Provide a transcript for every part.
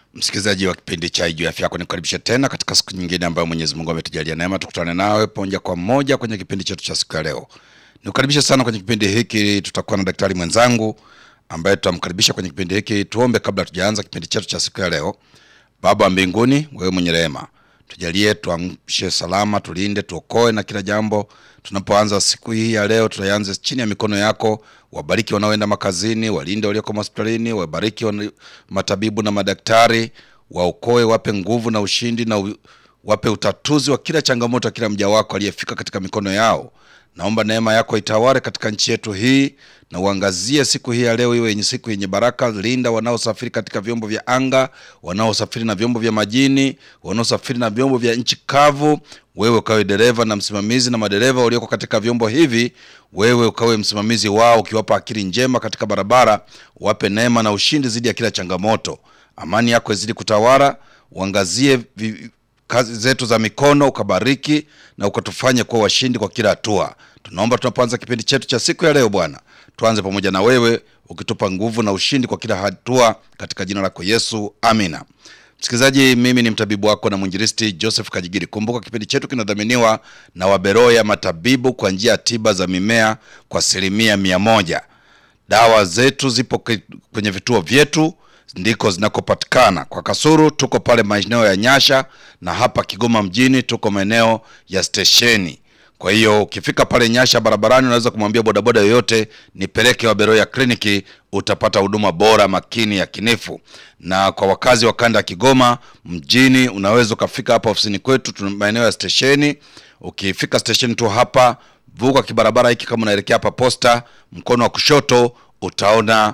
Msikilizaji wa kipindi cha Ijuu ya Afya Yako, nikukaribisha tena katika siku nyingine ambayo Mwenyezi Mungu ametujalia neema tukutane nawe moja kwa moja kwenye kipindi chetu cha siku ya leo. Nikukaribisha sana kwenye kipindi hiki, tutakuwa na daktari mwenzangu ambaye tutamkaribisha kwenye kipindi hiki. Tuombe kabla tujaanza kipindi chetu cha siku ya leo. Baba wa mbinguni, wewe mwenye rehema, tujalie, tuamshe salama, tulinde, tuokoe na kila jambo. Tunapoanza siku hii ya leo, tutaianze chini ya mikono yako. Wabariki wanaoenda makazini, walinde walioko hospitalini, wabariki wana- matabibu na madaktari, waokoe, wape nguvu na ushindi na u, wape utatuzi wa kila changamoto ya kila mja wako aliyefika katika mikono yao. Naomba neema yako itawale katika nchi yetu hii na uangazie siku hii ya leo iwe yenye siku yenye baraka. Linda wanaosafiri katika vyombo vya anga, wanaosafiri na vyombo vya majini, wanaosafiri na vyombo vya nchi kavu. Wewe ukawe dereva na msimamizi, na madereva walioko katika vyombo hivi, wewe ukawe msimamizi wao, ukiwapa akili njema katika barabara, wape neema na ushindi zidi ya kila changamoto. Amani yako izidi kutawala, uangazie vi, kazi zetu za mikono ukabariki na ukatufanye kuwa washindi kwa kila hatua. Tunaomba tunapoanza kipindi chetu cha siku ya leo, Bwana, tuanze pamoja na wewe ukitupa nguvu na ushindi kwa kila hatua, katika jina lako Yesu, amina. Msikilizaji, mimi ni mtabibu wako na mwinjilisti Joseph Kajigiri. Kumbuka kipindi chetu kinadhaminiwa na Waberoya Matabibu kwa njia ya tiba za mimea kwa asilimia mia moja. Dawa zetu zipo ke- kwenye vituo vyetu ndiko zinakopatikana. Kwa Kasuru tuko pale maeneo ya Nyasha, na hapa Kigoma mjini tuko maeneo ya stesheni. Kwa hiyo ukifika pale Nyasha barabarani, unaweza kumwambia bodaboda yoyote nipeleke Waberoya kliniki, utapata huduma bora, makini, ya kinifu. Na kwa wakazi wa kanda ya Kigoma mjini, unaweza ukafika hapa ofisini kwetu, tuna maeneo ya stesheni. Ukifika stesheni tu hapa, vuka kibarabara hiki, kama unaelekea hapa posta, mkono wa kushoto utaona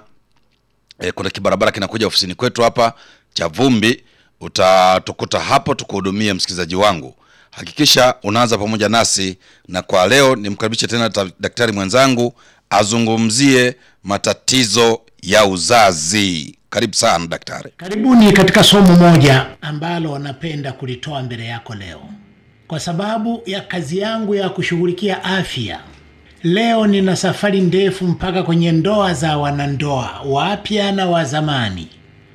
e, kuna kibarabara kinakuja ofisini kwetu hapa cha vumbi. Utatukuta hapo tukuhudumie, msikilizaji wangu. Hakikisha unaanza pamoja nasi, na kwa leo nimkaribishe tena ta- daktari mwenzangu azungumzie matatizo ya uzazi. Karibu sana daktari. Karibuni katika somo moja ambalo napenda kulitoa mbele yako leo, kwa sababu ya kazi yangu ya kushughulikia afya. Leo nina safari ndefu mpaka kwenye ndoa za wanandoa wapya na wa zamani.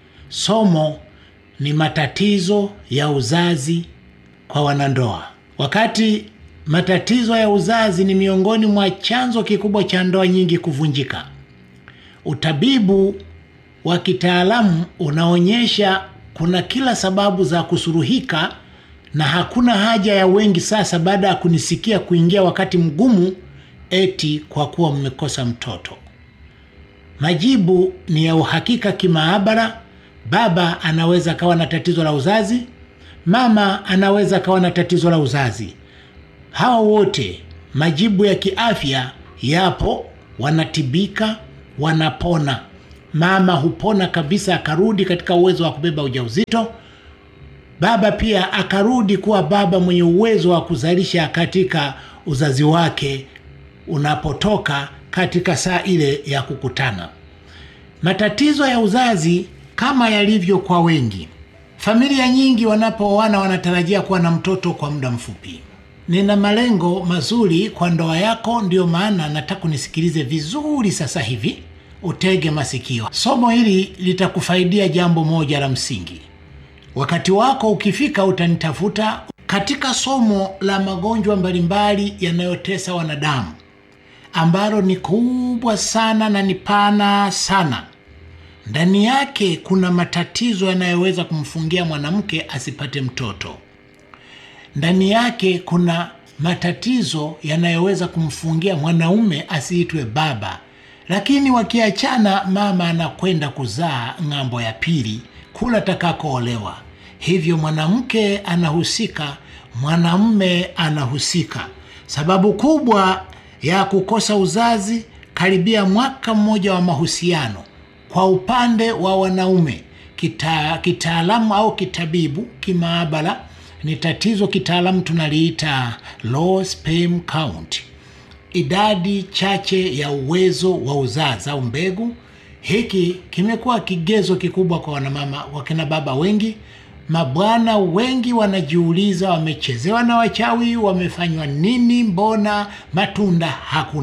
Somo ni matatizo ya uzazi kwa wanandoa. Wakati matatizo ya uzazi ni miongoni mwa chanzo kikubwa cha ndoa nyingi kuvunjika, utabibu wa kitaalamu unaonyesha kuna kila sababu za kusuruhika na hakuna haja ya wengi sasa baada ya kunisikia kuingia wakati mgumu eti kwa kuwa mmekosa mtoto. Majibu ni ya uhakika kimaabara. Baba anaweza akawa na tatizo la uzazi, mama anaweza akawa na tatizo la uzazi. Hawa wote majibu ya kiafya yapo, wanatibika, wanapona. Mama hupona kabisa, akarudi katika uwezo wa kubeba ujauzito. Baba pia akarudi kuwa baba mwenye uwezo wa kuzalisha katika uzazi wake unapotoka katika saa ile ya kukutana. Matatizo ya uzazi kama yalivyo kwa wengi, familia nyingi wanapooana wanatarajia kuwa na mtoto kwa muda mfupi. Nina malengo mazuri kwa ndoa yako, ndiyo maana nataka unisikilize vizuri sasa hivi, utege masikio. Somo hili litakufaidia jambo moja la msingi. Wakati wako ukifika, utanitafuta katika somo la magonjwa mbalimbali yanayotesa wanadamu, ambalo ni kubwa sana na ni pana sana. Ndani yake kuna matatizo yanayoweza kumfungia mwanamke asipate mtoto. Ndani yake kuna matatizo yanayoweza kumfungia mwanaume asiitwe baba, lakini wakiachana, mama anakwenda kuzaa ng'ambo ya pili kula atakakoolewa. Hivyo mwanamke anahusika, mwanamume anahusika. Sababu kubwa ya kukosa uzazi karibia mwaka mmoja wa mahusiano kwa upande wa wanaume kita, kitaalamu au kitabibu kimaabara ni tatizo kitaalamu tunaliita low sperm count, idadi chache ya uwezo wa uzazi au mbegu. Hiki kimekuwa kigezo kikubwa kwa wanamama, wakina baba wengi, mabwana wengi wanajiuliza, wamechezewa na wachawi, wamefanywa nini? Mbona matunda hakuna?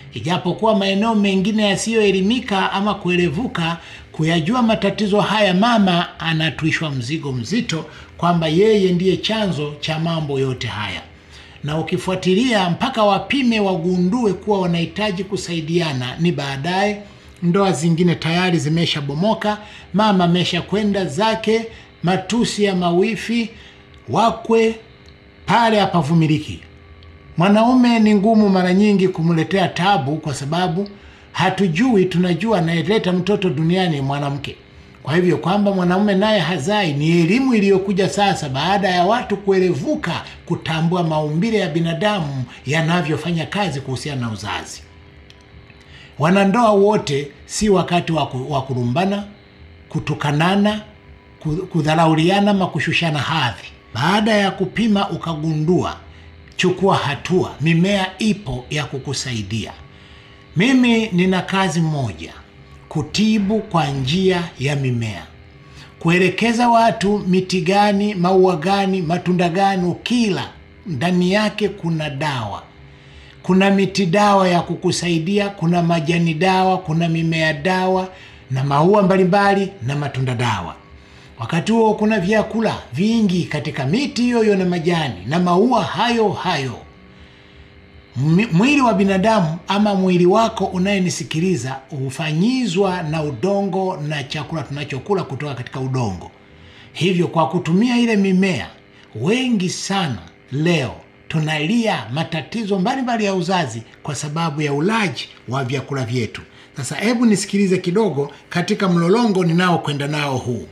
ijapokuwa maeneo mengine yasiyoelimika ama kuelevuka kuyajua matatizo haya, mama anatwishwa mzigo mzito kwamba yeye ndiye chanzo cha mambo yote haya, na ukifuatilia mpaka wapime wagundue kuwa wanahitaji kusaidiana, ni baadaye ndoa zingine tayari zimeshabomoka, mama amesha kwenda zake, matusi ya mawifi wakwe pale hapavumiliki. Mwanaume ni ngumu mara nyingi kumletea tabu, kwa sababu hatujui, tunajua anayeleta mtoto duniani mwanamke. Kwa hivyo kwamba mwanaume naye hazai ni elimu iliyokuja sasa baada ya watu kuelevuka, kutambua maumbile ya binadamu yanavyofanya kazi kuhusiana na uzazi. Wanandoa wote si wakati wa kurumbana, kutukanana, kudharauliana ama kushushana hadhi. Baada ya kupima ukagundua, chukua hatua. Mimea ipo ya kukusaidia. Mimi nina kazi moja, kutibu kwa njia ya mimea, kuelekeza watu miti gani, maua gani, matunda gani ukila ndani yake kuna dawa kuna miti dawa ya kukusaidia, kuna majani dawa, kuna mimea dawa na maua mbalimbali na matunda dawa. Wakati huo kuna vyakula vingi katika miti hiyo hiyo na majani na maua hayo hayo. Mwili wa binadamu ama mwili wako unayenisikiliza hufanyizwa na udongo na chakula tunachokula kutoka katika udongo. Hivyo kwa kutumia ile mimea, wengi sana leo tunalia matatizo mbalimbali ya uzazi kwa sababu ya ulaji wa vyakula vyetu. Sasa hebu nisikilize kidogo katika mlolongo ninaokwenda nao huu.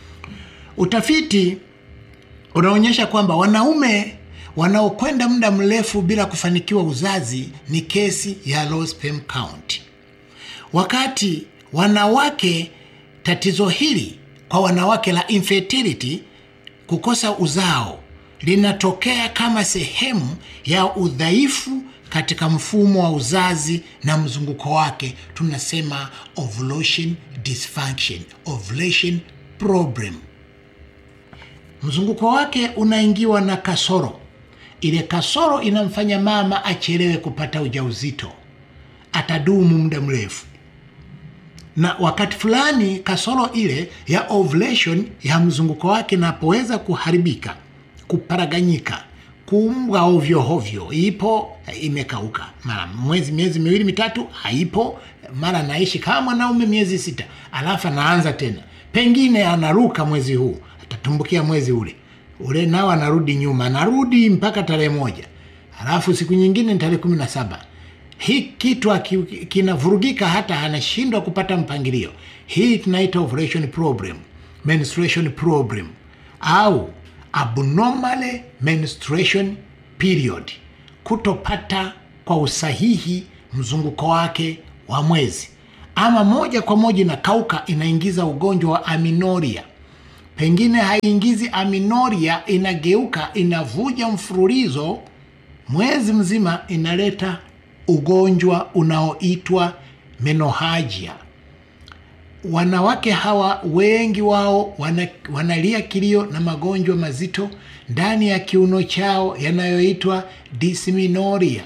Utafiti unaonyesha kwamba wanaume wanaokwenda muda mrefu bila kufanikiwa uzazi ni kesi ya low sperm count, wakati wanawake, tatizo hili kwa wanawake la infertility, kukosa uzao linatokea kama sehemu ya udhaifu katika mfumo wa uzazi na mzunguko wake, tunasema ovulation dysfunction, ovulation problem. Mzunguko wake unaingiwa na kasoro. Ile kasoro inamfanya mama achelewe kupata ujauzito, atadumu muda mrefu, na wakati fulani kasoro ile ya ovulation ya mzunguko wake inapoweza kuharibika kuparaganyika kumbwa ovyo hovyo, ipo imekauka, mara mwezi miezi miwili mitatu haipo, mara naishi kama mwanaume miezi sita, alafu anaanza tena, pengine anaruka mwezi huu, atatumbukia mwezi ule ule, nao anarudi nyuma, anarudi mpaka tarehe moja, alafu siku nyingine ni tarehe kumi na saba. Hii kitu kinavurugika, hata anashindwa kupata mpangilio. Hii tunaita ovulation problem, menstruation problem au abnormal menstruation period, kutopata kwa usahihi mzunguko wake wa mwezi, ama moja kwa moja inakauka, inaingiza ugonjwa wa aminoria. Pengine haiingizi aminoria, inageuka inavuja mfululizo mwezi mzima, inaleta ugonjwa unaoitwa menohagia. Wanawake hawa wengi wao wana, wanalia kilio na magonjwa mazito ndani ya kiuno chao yanayoitwa dysmenorrhea,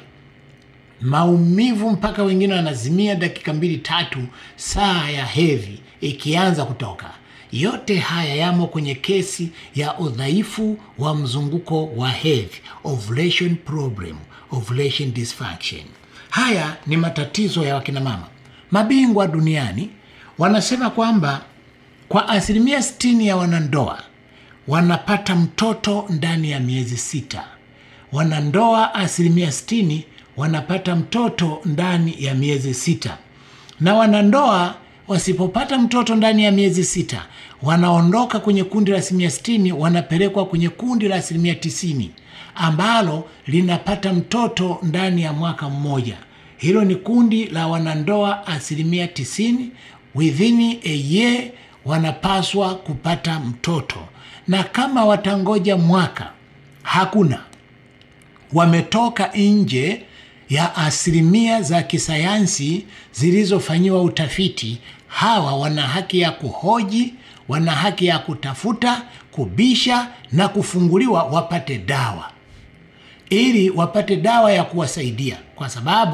maumivu mpaka wengine wanazimia dakika mbili tatu, saa ya hedhi ikianza kutoka. Yote haya yamo kwenye kesi ya udhaifu wa mzunguko wa hedhi, ovulation problem, ovulation dysfunction. Haya ni matatizo ya wakina mama. Mabingwa duniani wanasema kwamba kwa asilimia sitini ya wanandoa wanapata mtoto ndani ya miezi sita. Wanandoa asilimia sitini wanapata mtoto ndani ya miezi sita, na wanandoa wasipopata mtoto ndani ya miezi sita wanaondoka kwenye kundi la asilimia sitini, wanapelekwa kwenye kundi la asilimia tisini ambalo linapata mtoto ndani ya mwaka mmoja. Hilo ni kundi la wanandoa asilimia tisini within a year wanapaswa kupata mtoto, na kama watangoja mwaka hakuna, wametoka nje ya asilimia za kisayansi zilizofanyiwa utafiti. Hawa wana haki ya kuhoji, wana haki ya kutafuta, kubisha na kufunguliwa wapate dawa, ili wapate dawa ya kuwasaidia, kwa sababu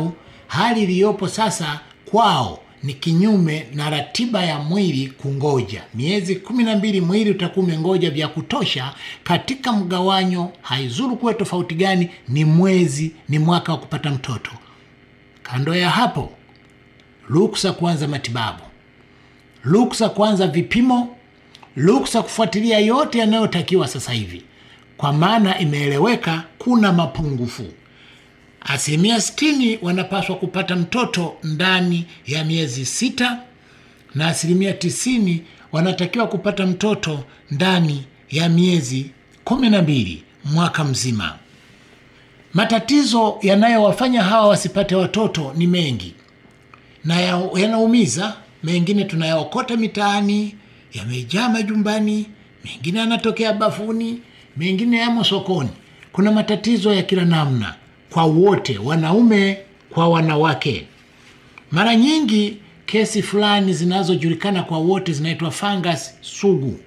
hali iliyopo sasa kwao ni kinyume na ratiba ya mwili kungoja. Miezi kumi na mbili mwili utakuwa umengoja vya kutosha katika mgawanyo, haizuru kuwe tofauti gani, ni mwezi, ni mwaka wa kupata mtoto. Kando ya hapo, ruksa kuanza matibabu, ruksa kuanza vipimo, ruksa kufuatilia yote yanayotakiwa sasa hivi, kwa maana imeeleweka kuna mapungufu. Asilimia sitini wanapaswa kupata mtoto ndani ya miezi sita na asilimia tisini wanatakiwa kupata mtoto ndani ya miezi kumi na mbili mwaka mzima. Matatizo yanayowafanya hawa wasipate watoto ni mengi na ya- yanaumiza. Mengine tunayaokota mitaani, yamejaa majumbani, mengine yanatokea bafuni, mengine yamo sokoni. Kuna matatizo ya kila namna kwa wote, wanaume kwa wanawake. Mara nyingi kesi fulani zinazojulikana kwa wote zinaitwa fungus sugu.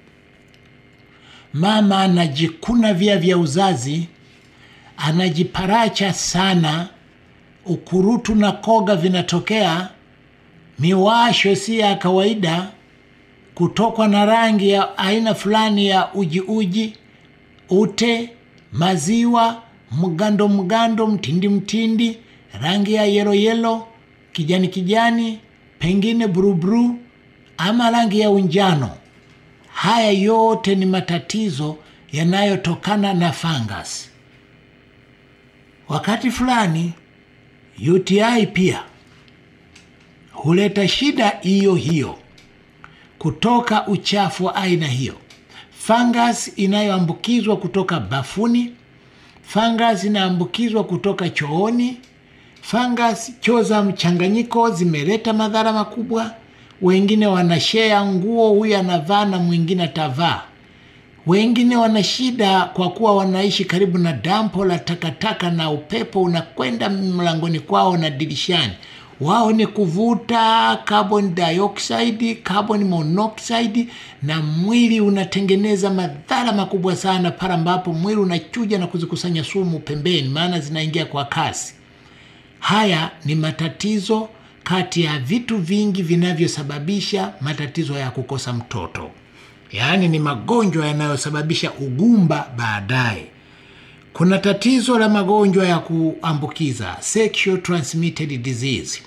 Mama anajikuna via vya uzazi, anajiparacha sana, ukurutu na koga vinatokea, miwasho si ya kawaida, kutokwa na rangi ya aina fulani ya uji uji, ute, maziwa, mgando mgando, mtindi mtindi, rangi ya yelo yelo, kijani kijani, pengine buruburu ama rangi ya unjano. Haya yote ni matatizo yanayotokana na fungus. Wakati fulani UTI pia huleta shida hiyo hiyo kutoka uchafu wa aina hiyo. Fungus inayoambukizwa kutoka bafuni, fungus inaambukizwa kutoka chooni, fungus choo za mchanganyiko zimeleta madhara makubwa. Wengine wanashea nguo, huyu anavaa na mwingine atavaa. Wengine wana shida kwa kuwa wanaishi karibu na dampo la takataka na upepo unakwenda mlangoni kwao na dirishani. Wao ni kuvuta carbon dioxide, carbon monoxide, na mwili unatengeneza madhara makubwa sana pale ambapo mwili unachuja na kuzikusanya sumu pembeni, maana zinaingia kwa kasi. Haya ni matatizo kati ya vitu vingi vinavyosababisha matatizo ya kukosa mtoto, yaani ni magonjwa yanayosababisha ugumba baadaye. Kuna tatizo la magonjwa ya kuambukiza sexual transmitted disease,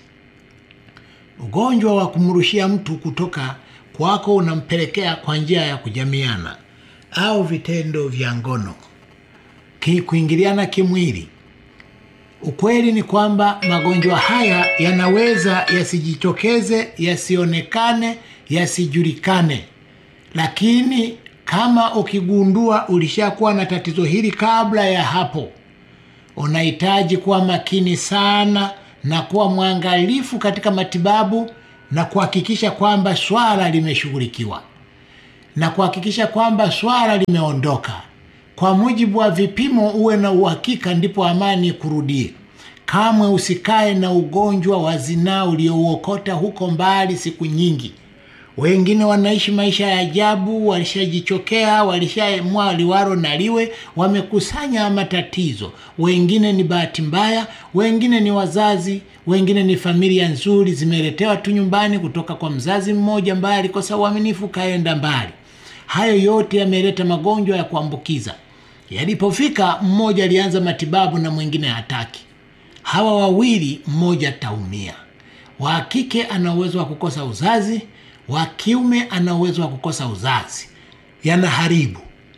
ugonjwa wa kumrushia mtu kutoka kwako unampelekea kwa njia ya kujamiana au vitendo vya ngono, ki- kuingiliana kimwili. Ukweli ni kwamba magonjwa haya yanaweza yasijitokeze, yasionekane, yasijulikane, lakini kama ukigundua ulishakuwa na tatizo hili kabla ya hapo, unahitaji kuwa makini sana na kuwa mwangalifu katika matibabu na kuhakikisha kwamba swala limeshughulikiwa na kuhakikisha kwamba swala limeondoka kwa mujibu wa vipimo. Uwe na uhakika, ndipo amani kurudie. Kamwe usikae na ugonjwa wa zinaa uliouokota huko mbali siku nyingi. Wengine wanaishi maisha ya ajabu, walishajichokea, walishamwa liwaro na liwe, wamekusanya matatizo. Wengine ni bahati mbaya, wengine ni wazazi, wengine ni familia nzuri zimeletewa tu nyumbani kutoka kwa mzazi mmoja ambaye alikosa uaminifu, kaenda mbali. Hayo yote yameleta magonjwa ya kuambukiza. Yalipofika, mmoja alianza matibabu na mwingine hataki. Hawa wawili, mmoja ataumia. Wa kike ana uwezo wa kukosa uzazi, wa kiume ana uwezo wa kukosa uzazi, yanaharibu.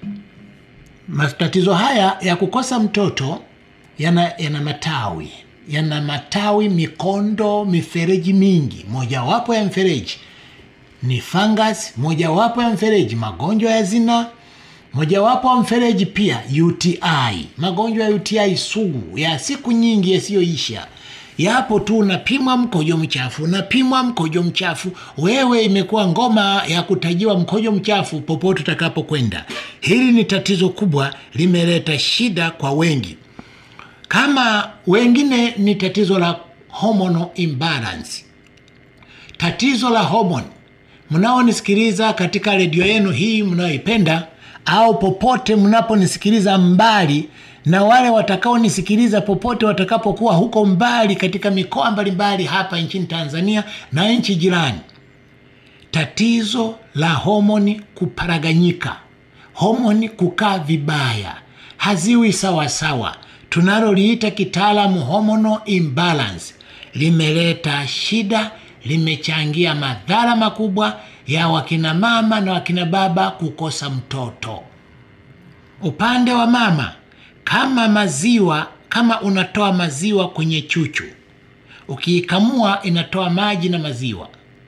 Matatizo haya ya kukosa mtoto yana, yana matawi yana matawi, mikondo, mifereji mingi. Mojawapo ya mfereji ni fungus, mojawapo ya mfereji magonjwa ya zinaa, mojawapo wa mfereji pia UTI, magonjwa ya UTI sugu ya siku nyingi yasiyoisha. Yapo tu, unapimwa mkojo mchafu, unapimwa mkojo mchafu, wewe imekuwa ngoma ya kutajiwa mkojo mchafu popote utakapokwenda. Hili ni tatizo kubwa, limeleta shida kwa wengi. Kama wengine ni tatizo la hormonal imbalance, tatizo la homoni. Mnaonisikiliza katika redio yenu hii mnayoipenda au popote mnaponisikiliza mbali na wale watakaonisikiliza popote watakapokuwa huko mbali katika mikoa mbalimbali hapa nchini Tanzania na nchi jirani, tatizo la homoni kuparaganyika, homoni kukaa vibaya, haziwi sawasawa, tunaloliita kitaalamu hormonal imbalance, limeleta shida, limechangia madhara makubwa ya wakina mama na wakina baba kukosa mtoto. Upande wa mama, kama maziwa, kama unatoa maziwa kwenye chuchu, ukiikamua inatoa maji na maziwa,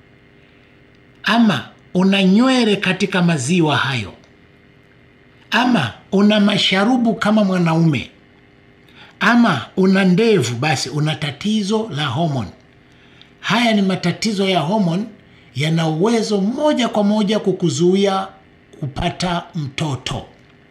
ama una nywele katika maziwa hayo, ama una masharubu kama mwanaume, ama una ndevu, basi una tatizo la homoni. Haya ni matatizo ya homoni, yana uwezo moja kwa moja kukuzuia kupata mtoto.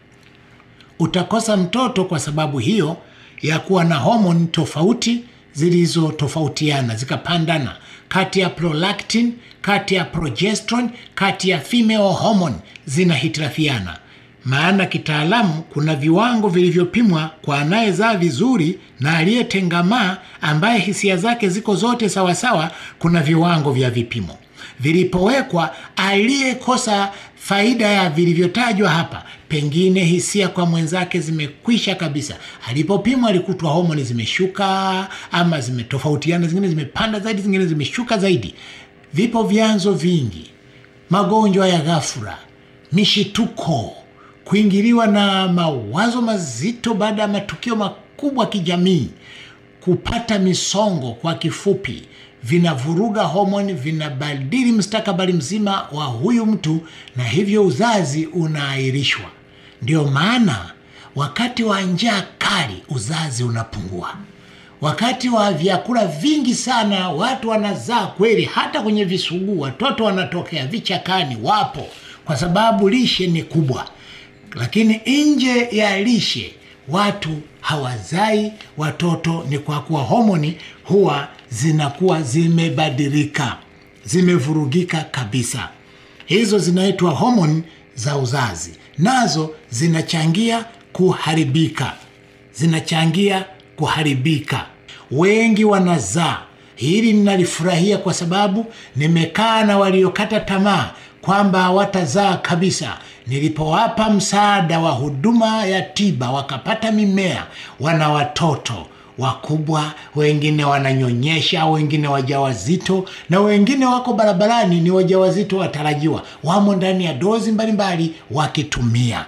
Utakosa mtoto kwa sababu hiyo ya kuwa na homoni tofauti zilizotofautiana zikapandana, kati ya prolactin, kati ya progesterone, kati ya female hormone zinahitilafiana. Maana kitaalamu kuna viwango vilivyopimwa kwa anayezaa vizuri na aliyetengamaa, ambaye hisia zake ziko zote sawasawa. Kuna viwango vya vipimo vilipowekwa, aliyekosa faida ya vilivyotajwa hapa, pengine hisia kwa mwenzake zimekwisha kabisa. Alipopimwa alikutwa homoni zimeshuka ama zimetofautiana, zingine zimepanda zaidi, zingine zimeshuka zaidi. Vipo vyanzo vingi: magonjwa ya ghafla, mishituko, kuingiliwa na mawazo mazito baada ya matukio makubwa kijamii, kupata misongo. Kwa kifupi, vinavuruga homoni, vinabadili mustakabali mzima wa huyu mtu, na hivyo uzazi unaahirishwa. Ndio maana wakati wa njaa kali uzazi unapungua. Wakati wa vyakula vingi sana watu wanazaa kweli, hata kwenye visuguu watoto wanatokea vichakani, wapo kwa sababu lishe ni kubwa. Lakini nje ya lishe watu hawazai watoto, ni kwa kuwa homoni huwa zinakuwa zimebadilika, zimevurugika kabisa. Hizo zinaitwa homoni za uzazi, nazo zinachangia kuharibika, zinachangia kuharibika. Wengi wanazaa. Hili ninalifurahia kwa sababu nimekaa na waliokata tamaa kwamba hawatazaa kabisa. Nilipowapa msaada wa huduma ya tiba, wakapata mimea, wana watoto wakubwa, wengine wananyonyesha, wengine wajawazito, na wengine wako barabarani, ni wajawazito watarajiwa, wamo ndani ya dozi mbalimbali wakitumia.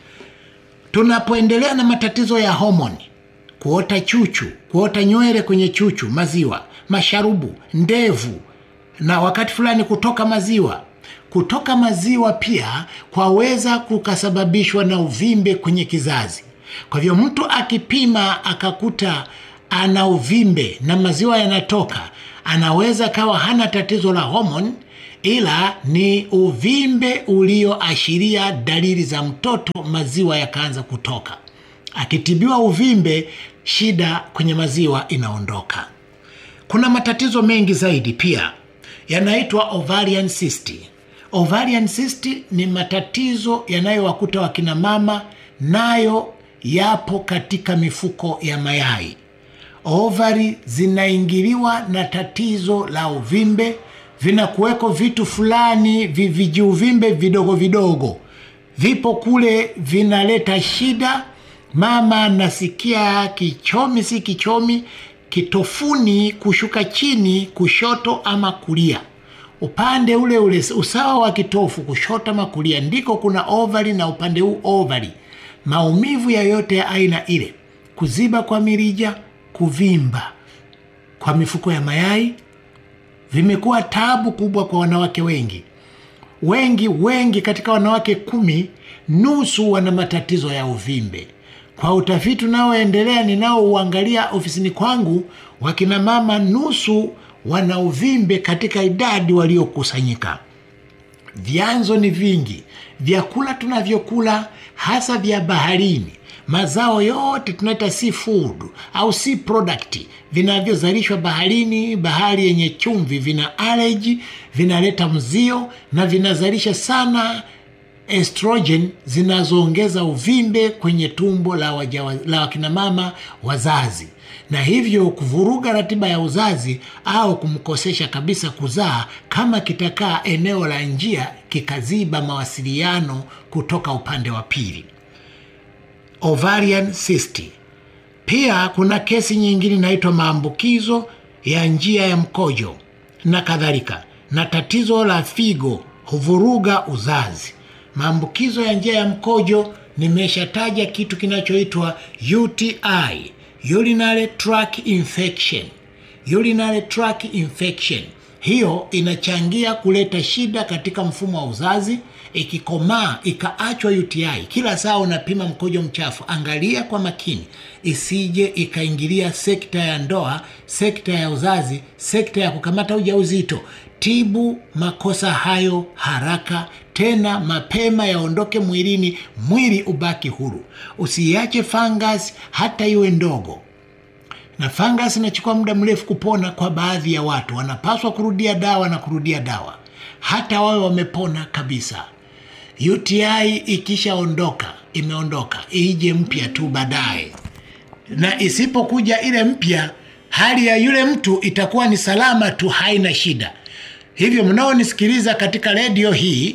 Tunapoendelea na matatizo ya homoni, kuota chuchu, kuota nywele kwenye chuchu, maziwa, masharubu, ndevu, na wakati fulani kutoka maziwa kutoka maziwa pia kwaweza kukasababishwa na uvimbe kwenye kizazi. Kwa hivyo mtu akipima akakuta ana uvimbe na maziwa yanatoka, anaweza kawa hana tatizo la homoni, ila ni uvimbe ulioashiria dalili za mtoto, maziwa yakaanza kutoka. Akitibiwa uvimbe, shida kwenye maziwa inaondoka. Kuna matatizo mengi zaidi pia yanaitwa ovarian cyst. Ovarian cyst ni matatizo yanayowakuta wakina mama, nayo yapo katika mifuko ya mayai. Ovari zinaingiliwa na tatizo la uvimbe, vinakuweko vitu fulani vijiuvimbe vidogo vidogo, vipo kule, vinaleta shida. Mama anasikia kichomi, si kichomi, kitofuni kushuka chini, kushoto ama kulia upande ule ule usawa wa kitofu kushoto ama kulia ndiko kuna ovari, na upande huu ovari. Maumivu yoyote ya aina ile, kuziba kwa mirija, kuvimba kwa mifuko ya mayai vimekuwa tabu kubwa kwa wanawake wengi. Wengi wengi katika wanawake kumi, nusu wana matatizo ya uvimbe. Kwa utafiti unaoendelea ninaouangalia ofisini kwangu, wakina mama nusu wana uvimbe katika idadi waliokusanyika. Vyanzo ni vingi, vyakula tunavyokula hasa vya baharini, mazao yote tunaita seafood au sea product vinavyozalishwa baharini, bahari yenye chumvi, vina allergy, vinaleta mzio na vinazalisha sana estrogen zinazoongeza uvimbe kwenye tumbo la, waja, la wakinamama wazazi na hivyo kuvuruga ratiba ya uzazi au kumkosesha kabisa kuzaa kama kitakaa eneo la njia kikaziba mawasiliano kutoka upande wa pili. Ovarian cyst. Pia kuna kesi nyingine inaitwa maambukizo ya njia ya mkojo na kadhalika, na tatizo la figo huvuruga uzazi. Maambukizo ya njia ya mkojo, nimeshataja kitu kinachoitwa UTI, urinary tract infection. Urinary tract infection hiyo inachangia kuleta shida katika mfumo wa uzazi. Ikikomaa ikaachwa UTI, kila saa unapima mkojo mchafu, angalia kwa makini isije ikaingilia sekta ya ndoa, sekta ya uzazi, sekta ya kukamata ujauzito. Tibu makosa hayo haraka, tena mapema, yaondoke mwilini, mwili ubaki huru. Usiache fungus hata iwe ndogo na fungus inachukua muda mrefu kupona. Kwa baadhi ya watu wanapaswa kurudia dawa na kurudia dawa hata wawe wamepona kabisa. UTI ikishaondoka, imeondoka, ije mpya tu baadaye, na isipokuja ile mpya, hali ya yule mtu itakuwa ni salama tu, haina shida. Hivyo mnaonisikiliza katika redio hii,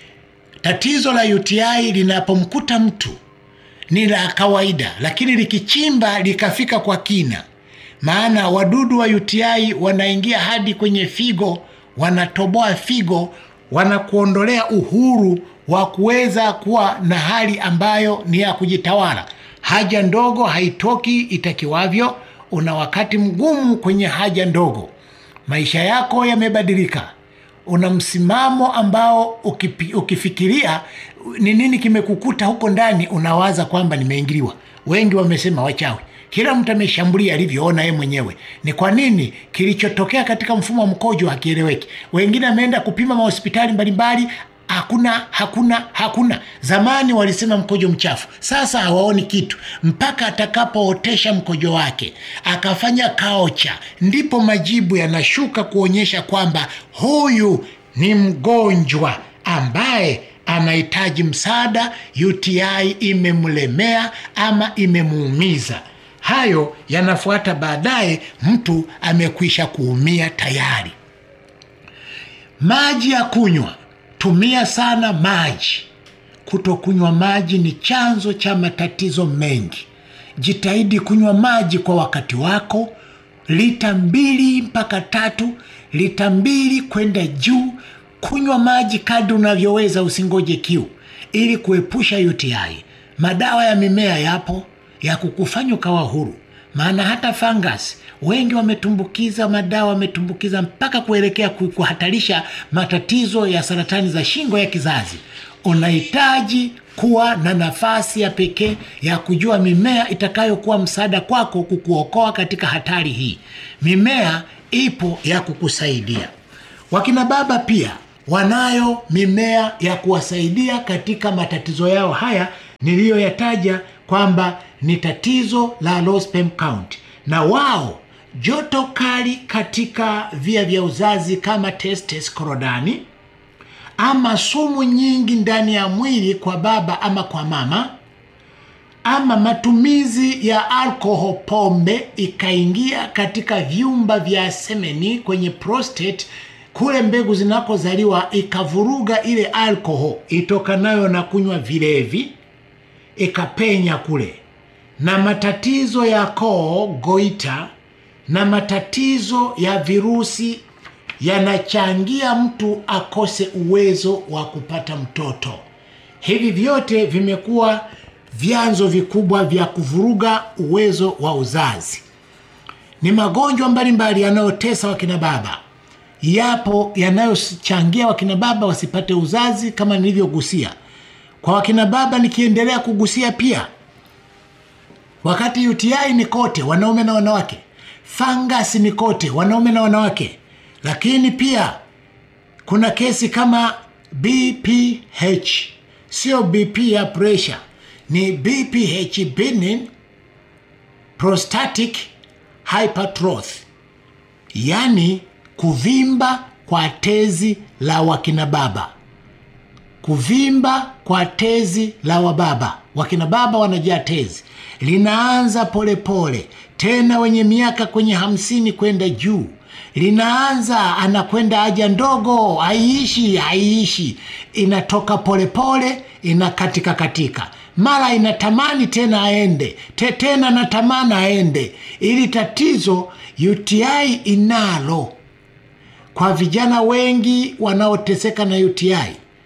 tatizo la UTI linapomkuta mtu ni la kawaida, lakini likichimba likafika kwa kina, maana wadudu wa UTI wanaingia hadi kwenye figo, wanatoboa figo, wanakuondolea uhuru wa kuweza kuwa na hali ambayo ni ya kujitawala. Haja ndogo haitoki itakiwavyo, una wakati mgumu kwenye haja ndogo, maisha yako yamebadilika una msimamo ambao ukipi, ukifikiria ni nini kimekukuta huko ndani, unawaza kwamba nimeingiliwa. Wengi wamesema wachawi, kila mtu ameshambulia alivyoona yeye mwenyewe. Ni kwa nini? Kilichotokea katika mfumo wa mkojo hakieleweki. Wengine ameenda kupima mahospitali mbalimbali hakuna hakuna hakuna. Zamani walisema mkojo mchafu, sasa hawaoni kitu mpaka atakapootesha mkojo wake akafanya kaocha, ndipo majibu yanashuka kuonyesha kwamba huyu ni mgonjwa ambaye anahitaji msaada, UTI imemlemea ama imemuumiza. Hayo yanafuata baadaye, mtu amekwisha kuumia tayari. Maji ya kunywa Tumia sana maji. Kutokunywa maji ni chanzo cha matatizo mengi. Jitahidi kunywa maji kwa wakati wako, lita mbili mpaka tatu, lita mbili kwenda juu. Kunywa maji kadri unavyoweza, usingoje kiu, ili kuepusha UTI. Madawa ya mimea yapo ya kukufanya ukawa huru, maana hata fungus wengi wametumbukiza madawa, wametumbukiza mpaka kuelekea kuhatarisha matatizo ya saratani za shingo ya kizazi. Unahitaji kuwa na nafasi ya pekee ya kujua mimea itakayokuwa msaada kwako kukuokoa katika hatari hii. Mimea ipo ya kukusaidia. Wakina baba pia wanayo mimea ya kuwasaidia katika matatizo yao haya niliyoyataja kwamba ni tatizo la low sperm count, na wao joto kali katika via vya uzazi kama testes korodani, ama sumu nyingi ndani ya mwili kwa baba ama kwa mama, ama matumizi ya alkohol, pombe ikaingia katika vyumba vya semeni kwenye prostate kule mbegu zinakozaliwa, ikavuruga ile alkohol itokanayo na kunywa vilevi, ikapenya kule, na matatizo ya koo, goita na matatizo ya virusi yanachangia mtu akose uwezo wa kupata mtoto. Hivi vyote vimekuwa vyanzo vikubwa vya kuvuruga uwezo wa uzazi. Ni magonjwa mbalimbali yanayotesa wakina baba, yapo yanayochangia wakina baba wasipate uzazi kama nilivyogusia. Kwa wakina baba nikiendelea kugusia pia, wakati UTI ni kote, wanaume na wanawake fangasi ni kote wanaume na wanawake, lakini pia kuna kesi kama BPH, sio BP ya pressure, ni BPH, benign prostatic hypertrophy, yaani kuvimba kwa tezi la wakina baba. kuvimba kwa tezi la wababa, wakina baba wanajaa tezi, linaanza polepole pole. Tena wenye miaka kwenye hamsini kwenda juu linaanza anakwenda haja ndogo, haiishi haiishi, inatoka polepole pole, inakatika katika, mara inatamani tena aende te, tena natamani aende. Ili tatizo UTI inalo kwa vijana wengi wanaoteseka na UTI,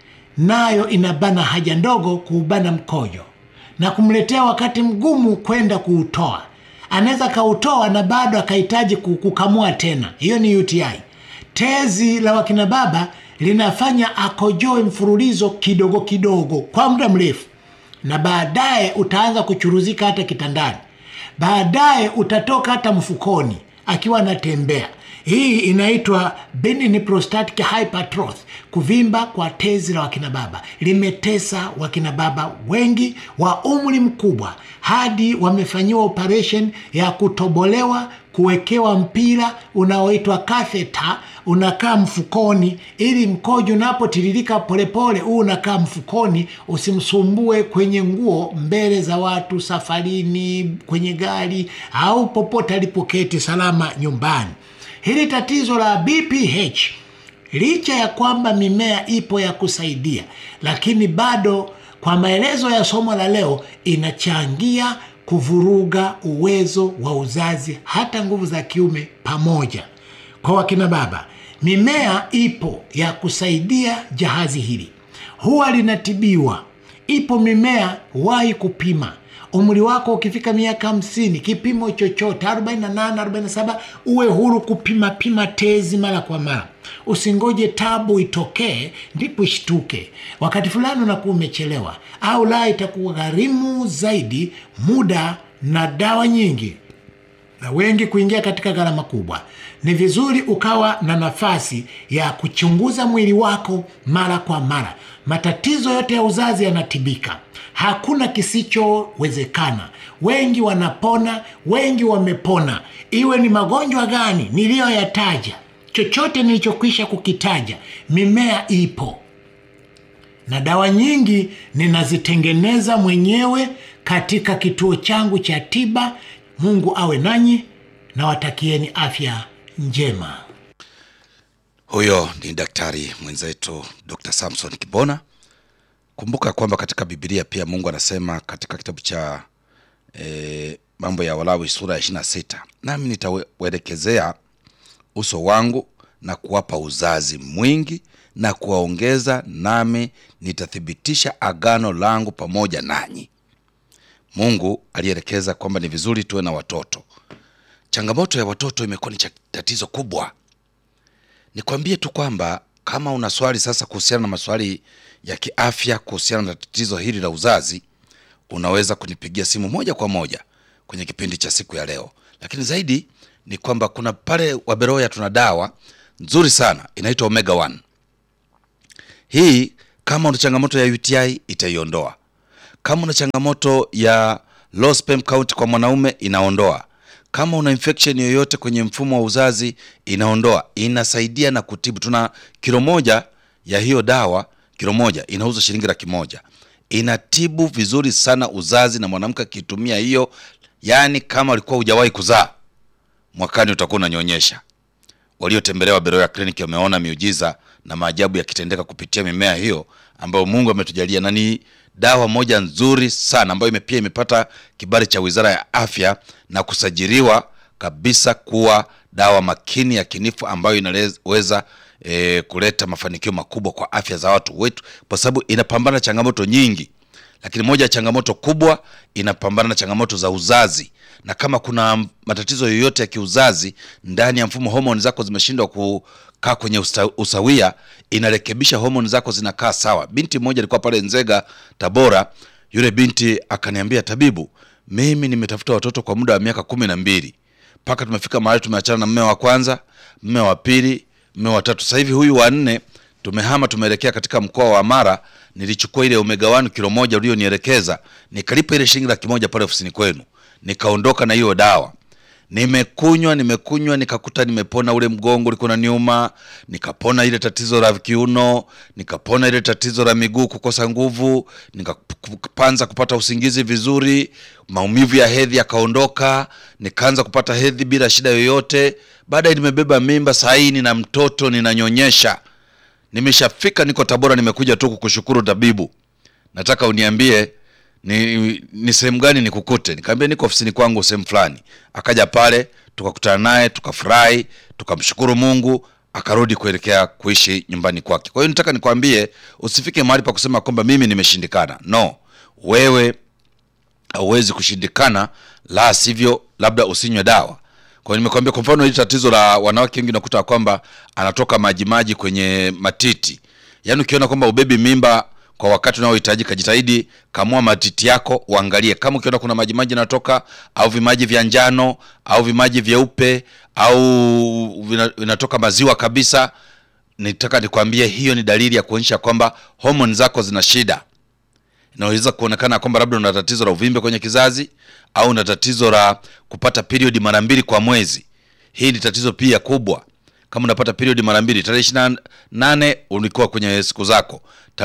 nayo inabana haja ndogo, kuubana mkojo na kumletea wakati mgumu kwenda kuutoa anaweza kautoa na bado akahitaji kukamua tena. Hiyo ni UTI. Tezi la wakina baba linafanya akojoe mfululizo kidogo kidogo kwa muda mrefu, na baadaye utaanza kuchuruzika hata kitandani, baadaye utatoka hata mfukoni akiwa anatembea. Hii inaitwa benign prostatic hypertrophy, kuvimba kwa tezi la wakina baba. Limetesa wakina baba wengi wa umri mkubwa hadi wamefanyiwa operation ya kutobolewa, kuwekewa mpira unaoitwa catheter, unakaa mfukoni, ili mkojo unapotiririka polepole, huu unakaa mfukoni, usimsumbue kwenye nguo, mbele za watu, safarini, kwenye gari au popote alipoketi salama nyumbani. Hili tatizo la BPH licha ya kwamba mimea ipo ya kusaidia, lakini bado kwa maelezo ya somo la leo inachangia kuvuruga uwezo wa uzazi, hata nguvu za kiume pamoja. Kwa wakina baba, mimea ipo ya kusaidia jahazi hili, huwa linatibiwa. Ipo mimea, wahi kupima umri wako ukifika miaka hamsini, kipimo chochote 48, 47, uwe huru kupima pima tezi mara kwa mara. Usingoje tabu itokee ndipo ishtuke. Wakati fulani unakuwa umechelewa, au la, itakuwa gharimu zaidi muda na dawa nyingi na wengi kuingia katika gharama kubwa. Ni vizuri ukawa na nafasi ya kuchunguza mwili wako mara kwa mara. Matatizo yote ya uzazi yanatibika, hakuna kisichowezekana. Wengi wanapona, wengi wamepona. Iwe ni magonjwa gani niliyoyataja, chochote nilichokwisha kukitaja, mimea ipo na dawa nyingi ninazitengeneza mwenyewe katika kituo changu cha tiba. Mungu awe nanyi na watakieni afya njema. Huyo ni daktari mwenzetu Dr. Samson Kibona. Kumbuka kwamba katika Biblia pia Mungu anasema katika kitabu cha e, mambo ya Walawi sura ya ishirini na sita nami nitauelekezea uso wangu na kuwapa uzazi mwingi na kuwaongeza, nami nitathibitisha agano langu pamoja nanyi. Mungu alielekeza kwamba ni vizuri tuwe na watoto. Changamoto ya watoto imekuwa ni tatizo kubwa. Nikwambie tu kwamba kama una swali sasa kuhusiana na maswali ya kiafya kuhusiana na tatizo hili la uzazi, unaweza kunipigia simu moja kwa moja kwenye kipindi cha siku ya leo. Lakini zaidi ni kwamba kuna pale Waberoya tuna dawa nzuri sana inaitwa Omega 1. Hii kama una changamoto ya UTI itaiondoa. Kama una changamoto ya low sperm count kwa mwanaume inaondoa. Kama una infection yoyote kwenye mfumo wa uzazi inaondoa. Inasaidia na kutibu. Tuna kilo moja ya hiyo dawa, kilo moja inauza shilingi laki moja. Inatibu vizuri sana uzazi, na mwanamke akitumia hiyo, yani kama ulikuwa hujawahi kuzaa, mwakani utakuwa unanyonyesha. Waliotembelea Beroya Clinic wameona miujiza na maajabu yakitendeka kupitia mimea hiyo ambayo Mungu ametujalia, na ni dawa moja nzuri sana ambayo ime pia imepata kibali cha Wizara ya Afya na kusajiliwa kabisa kuwa dawa makini ya kinifu ambayo inaweza e, kuleta mafanikio makubwa kwa afya za watu wetu, kwa sababu inapambana changamoto nyingi, lakini moja ya changamoto kubwa inapambana na changamoto za uzazi, na kama kuna matatizo yoyote ya kiuzazi ndani ya mfumo, homoni zako zimeshindwa kukaa kwenye usta, usawia, inarekebisha homoni zako zinakaa sawa. Binti mmoja alikuwa pale Nzega, Tabora. Yule binti akaniambia, tabibu, mimi nimetafuta watoto kwa muda wa miaka kumi na mbili mpaka tumefika mahali tumeachana na mme wa kwanza, mme wa pili, mme wa tatu. Sasa hivi huyu wa nne tumehama, tumeelekea katika mkoa wa Mara. Nilichukua ile Omega 1 kilo moja ulionielekeza, nikalipa ile shilingi laki moja pale ofisini kwenu, nikaondoka na hiyo dawa. Nimekunywa nimekunywa, nikakuta nimepona ule mgongo ulikuwa unaniuma, nikapona ile tatizo la kiuno, nikapona ile tatizo la miguu kukosa nguvu, nikaanza kupata usingizi vizuri, maumivu ya hedhi yakaondoka, nikaanza kupata hedhi bila shida yoyote. Baadaye nimebeba mimba, saa hii nina mtoto ninanyonyesha. Nimeshafika, niko Tabora, nimekuja tu kukushukuru tabibu. Nataka uniambie ni, ni sehemu gani nikukute? Nikamwambia niko ofisini kwangu sehemu fulani. Akaja pale tukakutana naye tukafurahi, tukamshukuru Mungu, akarudi kuelekea kuishi nyumbani kwake. Kwa hiyo nataka nikwambie usifike mahali pa kusema kwamba mimi nimeshindikana. No, wewe hauwezi kushindikana, la sivyo labda usinywe dawa. Kwa hiyo nimekwambia, kwa mfano hili tatizo la wanawake wengi unakuta kwamba anatoka majimaji kwenye matiti, yaani ukiona kwamba ubebi mimba kwa wakati unaohitajika, jitahidi kamua matiti yako, uangalie kama ukiona kuna majimaji yanatoka au vimaji vya njano au vimaji vyeupe au vina- vinatoka maziwa kabisa, nitaka nikwambie, hiyo ni dalili ya kuonyesha kwamba homoni zako zina shida inaweza kuonekana kwamba labda una tatizo la uvimbe kwenye kizazi au una tatizo la kupata period mara mbili kwa mwezi. Hii ni tatizo pia kubwa. Kama unapata period mara mbili, tarehe ishirini na nane ulikuwa kwenye siku zako,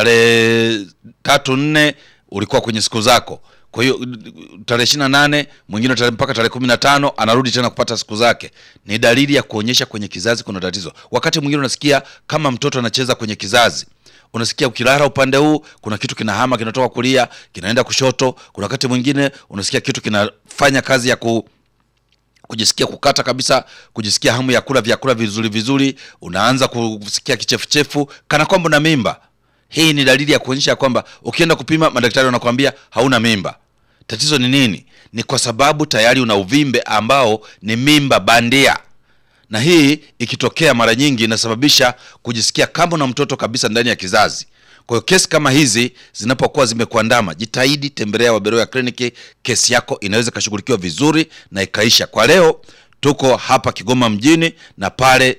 tarehe tatu nne ulikuwa kwenye siku zako. Kwa hiyo tarehe ishirini na nane mwingine tarehe mpaka tarehe kumi na tano anarudi tena kupata siku zake, ni dalili ya kuonyesha kwenye kizazi kuna tatizo. Wakati mwingine unasikia kama mtoto anacheza kwenye kizazi unasikia ukilala upande huu kuna kitu kinahama kinatoka kulia kinaenda kushoto. Kuna wakati mwingine unasikia kitu kinafanya kazi ya ku kujisikia kukata kabisa, kujisikia hamu ya kula vyakula vizuri vizuri, unaanza kusikia kichefuchefu kana kwamba una mimba. Hii ni dalili ya kuonyesha kwamba ukienda kupima, madaktari wanakuambia hauna mimba. Tatizo ni nini? Ni kwa sababu tayari una uvimbe ambao ni mimba bandia na hii ikitokea mara nyingi inasababisha kujisikia kama una mtoto kabisa ndani ya kizazi. Kwa hiyo kesi kama hizi zinapokuwa zimekuandama, jitahidi tembelea Waberoya kliniki. Kesi yako inaweza ikashughulikiwa vizuri na ikaisha. Kwa leo tuko hapa Kigoma mjini na pale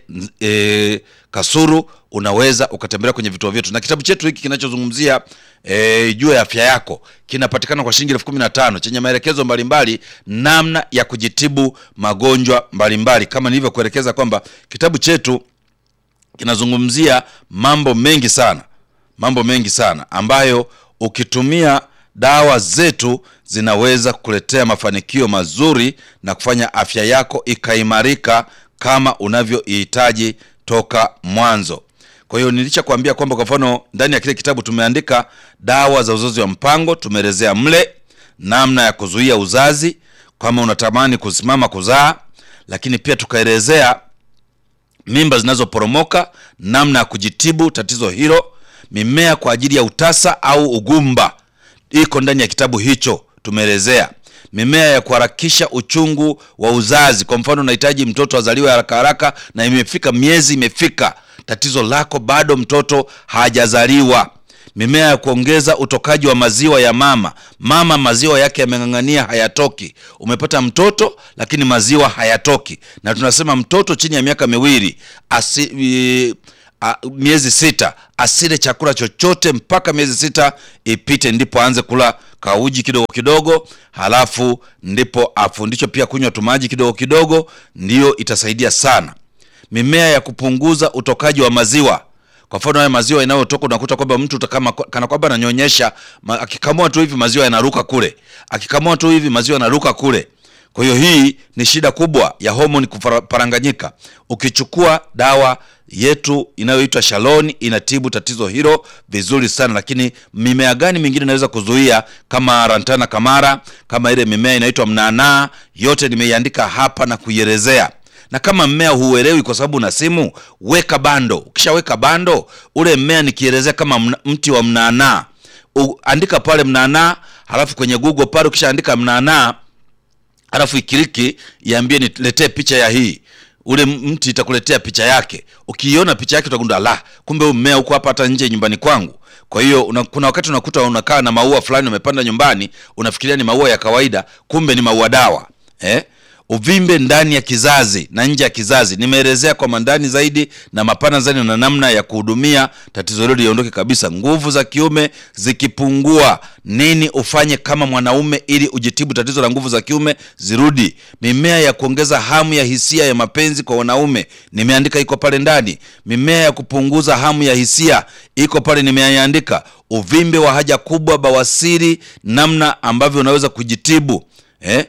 e, Kasuru unaweza ukatembelea kwenye vituo vyetu, na kitabu chetu hiki kinachozungumzia e, juu ya afya yako kinapatikana kwa shilingi elfu kumi na tano chenye maelekezo mbalimbali namna ya kujitibu magonjwa mbalimbali, kama nilivyokuelekeza kwamba kitabu chetu kinazungumzia mambo mengi sana, mambo mengi sana ambayo ukitumia dawa zetu zinaweza kukuletea mafanikio mazuri na kufanya afya yako ikaimarika kama unavyoihitaji toka mwanzo. Kwa hiyo nilichokuambia kwamba kwa mfano ndani ya kile kitabu tumeandika dawa za uzazi wa mpango, tumeelezea mle namna ya kuzuia uzazi kama unatamani kusimama kuzaa, lakini pia tukaelezea mimba zinazoporomoka, namna ya kujitibu tatizo hilo, mimea kwa ajili ya utasa au ugumba iko ndani ya kitabu hicho. Tumeelezea mimea ya kuharakisha uchungu wa uzazi. Kwa mfano, unahitaji mtoto azaliwe haraka haraka na imefika miezi imefika, tatizo lako bado mtoto hajazaliwa. Mimea ya kuongeza utokaji wa maziwa ya mama. Mama maziwa yake yameng'ang'ania, hayatoki. Umepata mtoto lakini maziwa hayatoki, na tunasema mtoto chini ya miaka miwili asi, i, a, miezi sita asile chakula chochote mpaka miezi sita ipite, ndipo aanze kula kauji kidogo kidogo, halafu ndipo afundishwe pia kunywa tumaji kidogo kidogo, ndiyo itasaidia sana. Mimea ya kupunguza utokaji wa maziwa kwa mfano haya maziwa yanayotoka unakuta kwamba mtu kama kana kwamba ananyonyesha, akikamua tu hivi maziwa yanaruka kule, akikamua tu hivi maziwa yanaruka kule. Kwa hiyo hii ni shida kubwa ya homoni kuparanganyika. Ukichukua dawa yetu inayoitwa Shaloni inatibu tatizo hilo vizuri sana. Lakini mimea gani mingine inaweza kuzuia kama Rantana Kamara, kama ile mimea inaitwa mnanaa, yote nimeiandika hapa na kuielezea na kama mmea huuelewi kwa sababu una simu, weka bando. Ukishaweka bando, ule mmea nikielezea kama mna, mti wa mnaanaa, andika pale mnaanaa, halafu kwenye Google pale ukishaandika mnaanaa, halafu ikiliki iambie niletee picha ya hii ule mti itakuletea picha yake. Ukiiona picha yake utagundua, la, kumbe huu mmea uko hapa hata nje nyumbani kwangu. Kwa hiyo una, kuna wakati unakuta unakaa na maua fulani umepanda nyumbani, unafikiria ni maua ya kawaida, kumbe ni maua dawa eh? uvimbe ndani ya kizazi na nje ya kizazi. Nimeelezea kwa mandani zaidi na mapana zaidi na namna ya kuhudumia tatizo hilo liondoke kabisa. Nguvu za kiume zikipungua, nini ufanye kama mwanaume ili ujitibu tatizo la nguvu za kiume zirudi? Mimea ya kuongeza hamu ya hisia ya mapenzi kwa wanaume nimeandika, iko pale ndani. Mimea ya kupunguza hamu ya hisia iko pale, nimeandika. Uvimbe wa haja kubwa, bawasiri, namna ambavyo unaweza kujitibu eh?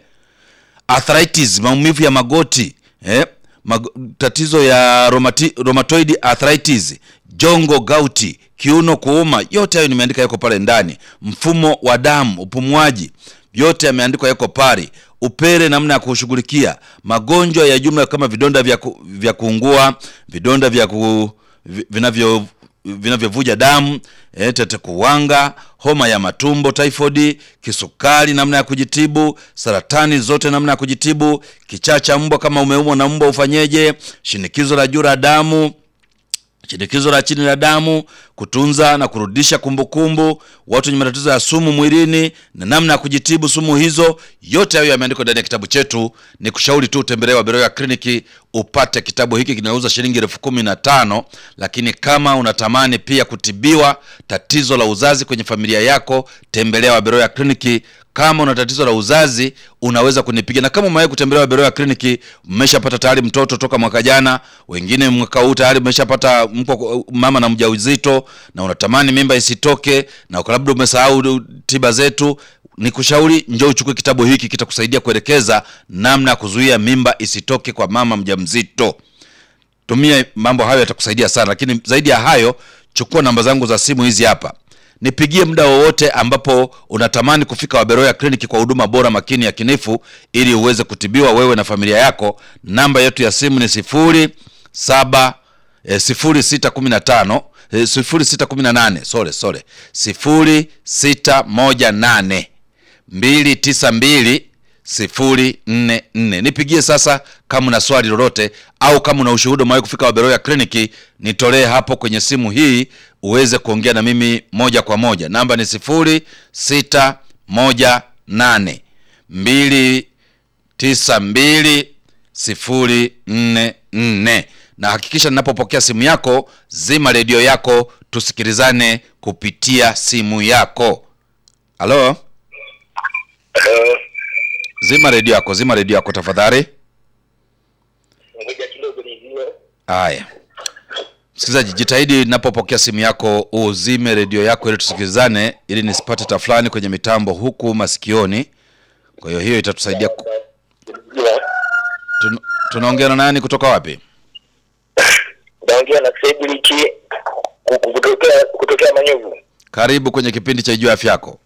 arthritis maumivu ya magoti eh? Mag tatizo ya romati, rheumatoid arthritis, jongo, gauti, kiuno kuuma, yote hayo nimeandika yako pale ndani. Mfumo wa damu, upumuaji, yote yameandikwa yako pale. Upele, namna ya kushughulikia magonjwa ya jumla kama vidonda vya, ku, vya kuungua, vidonda vya ku, vinavyo vinavyovuja damu e, tete kuwanga, homa ya matumbo, typhoid, kisukari, namna ya kujitibu, saratani zote, namna ya kujitibu, kichaa cha mbwa, kama umeumwa na mbwa ufanyeje, shinikizo la juu la damu shinikizo la chini la damu, kutunza na kurudisha kumbukumbu, watu wenye matatizo ya sumu mwilini na namna ya kujitibu sumu hizo, yote hayo yameandikwa ndani ya kitabu chetu. Ni kushauri tu utembelee Waberoya Kliniki upate kitabu hiki, kinauza shilingi elfu kumi na tano. Lakini kama unatamani pia kutibiwa tatizo la uzazi kwenye familia yako, tembelea Waberoya Kliniki. Kama una tatizo la uzazi unaweza kunipiga, na kama umewahi kutembelea Waberoya Kliniki, mmeshapata tayari mtoto toka mwaka jana, wengine mwaka huu tayari mmeshapata mko mama na mjauzito, na unatamani mimba isitoke, na labda umesahau tiba zetu, nikushauri njoo uchukue kitabu hiki, kitakusaidia kuelekeza namna ya kuzuia mimba isitoke kwa mama mjamzito. Tumia mambo hayo, yatakusaidia sana. Lakini zaidi ya hayo, chukua namba zangu za simu hizi hapa nipigie muda wowote ambapo unatamani kufika Waberoya Kliniki kwa huduma bora, makini, ya kinifu, ili uweze kutibiwa wewe na familia yako. Namba yetu ya simu ni sifuri saba eh, sifuri sita kumi na tano eh, sifuri sita kumi na nane sore sore sifuri sita moja nane mbili tisa mbili sifuri nne nne. Nipigie sasa kama una swali lolote au kama una ushuhuda umewahi kufika Waberoya Kliniki, nitolee hapo kwenye simu hii uweze kuongea na mimi moja kwa moja. Namba ni sifuri sita moja nane mbili tisa mbili sifuri nne nne. Na hakikisha ninapopokea simu yako, zima redio yako, tusikilizane kupitia simu yako. Halo, Hello. zima redio yako, zima redio yako tafadhali. Ngoja kidogo nijue. Haya, msikilizaji, jitahidi ninapopokea simu yako uzime redio yako ili tusikilizane, ili nisipate tafulani kwenye mitambo huku masikioni. Kwa hiyo hiyo itatusaidia. ku- Nijue. Tun- Tunaongea na nani kutoka wapi? Naongea na Cedric ku- ku- kutokea kutokea Manyovu. Karibu kwenye kipindi cha Ijua Afya Yako.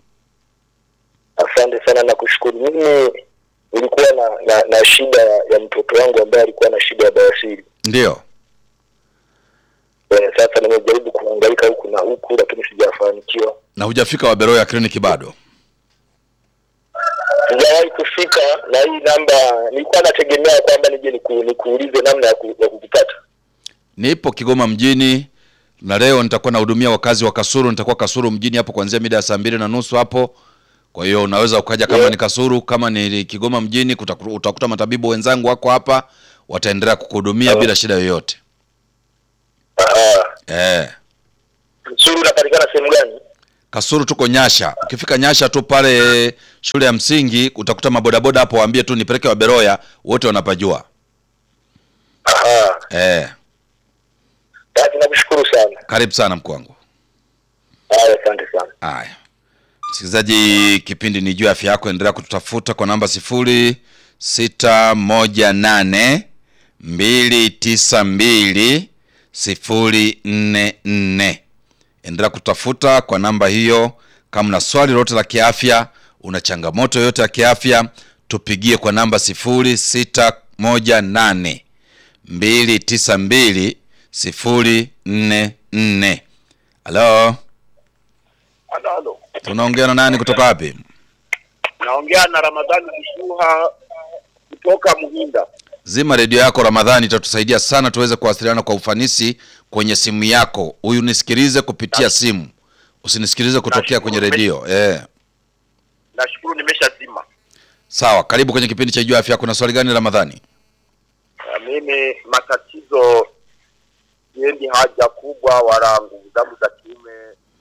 Asante sana na kushukuru. Mimi nilikuwa na, na, na shida ya, ya mtoto wangu ambaye alikuwa na shida ya bawasiri. Ndiyo, Eh, Sasa nimejaribu kuhangaika huku na huku lakini sijafanikiwa. na hujafika Waberoya Kliniki bado? Sijawahi kufika na hii namba nilikuwa nategemea kwamba nije niku, nikuulize namna ya, ku, ya kukupata. Nipo Kigoma mjini na leo nitakuwa nahudumia wakazi wa Kasuru. Nitakuwa Kasuru mjini hapo kuanzia mida ya saa mbili na nusu hapo. Kwa hiyo unaweza ukaja kama Yeah. ni Kasuru, kama ni Kigoma mjini, kutaku- utakuta matabibu wenzangu wako hapa, wataendelea kukuhudumia Sawa. bila shida yoyote. Ah, Eh, Suru unapatikana sehemu gani? Kasuru tuko Nyasha. Ukifika Nyasha tu pale shule ya msingi utakuta mabodaboda hapo, waambie tu nipeleke Waberoya, wote wanapajua. Aha. Eh, Basi nakushukuru sana. karibu sana mkuu wangu. Haya, asante sana. Haya, msikilizaji, kipindi ni juu ya afya yako. Endelea kututafuta kwa namba sifuri sita moja nane mbili tisa mbili sifuri nne nne. Endelea kutafuta kwa namba hiyo. Kama una swali lolote la kiafya, una changamoto yoyote ya kiafya, tupigie kwa namba sifuri sita moja nane mbili tisa mbili sifuri nne nne. Halo. Halo, halo. Tunaongea na nani kutoka wapi? Naongea na Ramadhani Kishuha kutoka Muhinda. Zima redio yako Ramadhani, itatusaidia sana tuweze kuwasiliana kwa ufanisi kwenye simu yako. Huyu nisikilize kupitia simu, usinisikilize kutokea kwenye redio eh. Nashukuru nimeshazima. Sawa, karibu kwenye kipindi cha Jua Afya. Kuna swali gani Ramadhani? Na mimi matatizo siendi haja kubwa wala nguvu zangu za kiume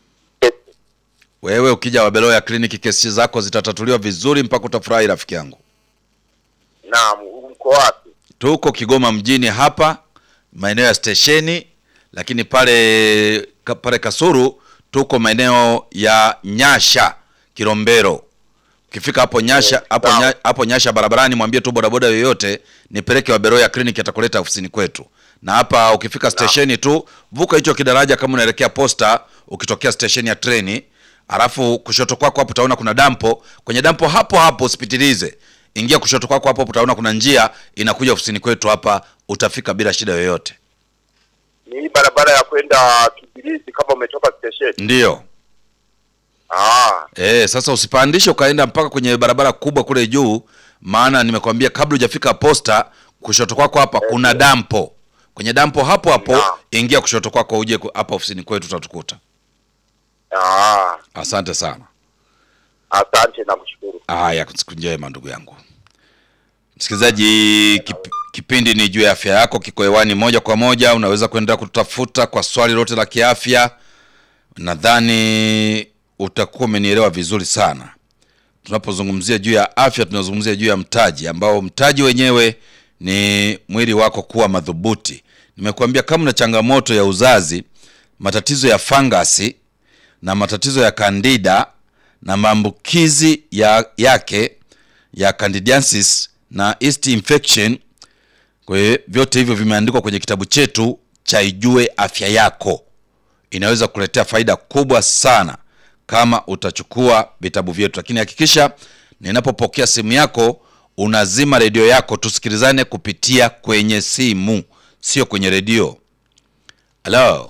Wewe ukija Wabeloya kliniki, kesi zako zitatatuliwa vizuri mpaka utafurahi, rafiki yangu. naam mko wapi Tuko Kigoma mjini hapa maeneo ya stesheni, lakini pale ka- pale Kasuru tuko maeneo ya Nyasha Kilombero. Ukifika hapo Nyasha hapo sawa. nya, hapo Nyasha barabarani, mwambie tu bodaboda yoyote nipeleke Waberoya kliniki, atakuleta ofisini kwetu. Na hapa ukifika stesheni tu, vuka hicho kidaraja kama unaelekea posta, ukitokea stesheni ya treni, alafu kushoto kwako hapo utaona kuna dampo. Kwenye dampo hapo hapo usipitilize, ingia kushoto kwako hapo, utaona kuna njia inakuja ofisini kwetu hapa, utafika bila shida yoyote. ni hii barabara ya kwenda Kibirizi kama umetoka stesheni Ndiyo. ah Eh, sasa usipandishe ukaenda mpaka kwenye barabara kubwa kule juu, maana nimekwambia kabla hujafika posta, kushoto kwako hapa kuna dampo. Kwenye dampo hapo hapo Naam. ingia kushoto kwako uje ku- hapa ofisini kwetu utatukuta. ah Asante sana. asante na kushukuru Haya, siku njema ndugu yangu msikilizaji. Kip, kipindi ni juu ya afya yako, kiko hewani moja kwa moja. Unaweza kuendelea kutafuta kwa swali lote la kiafya. Nadhani utakuwa umenielewa vizuri sana. Tunapozungumzia juu ya afya, tunazungumzia juu ya mtaji, ambao mtaji wenyewe ni mwili wako kuwa madhubuti. Nimekuambia kama una changamoto ya uzazi, matatizo ya fangasi na matatizo ya kandida na maambukizi ya, yake ya candidiasis na yeast infection. Kwa hiyo vyote hivyo vimeandikwa kwenye kitabu chetu cha Ijue Afya Yako. Inaweza kuletea faida kubwa sana kama utachukua vitabu vyetu, lakini hakikisha ninapopokea simu yako unazima redio yako, tusikilizane kupitia kwenye simu, sio kwenye redio. Halo,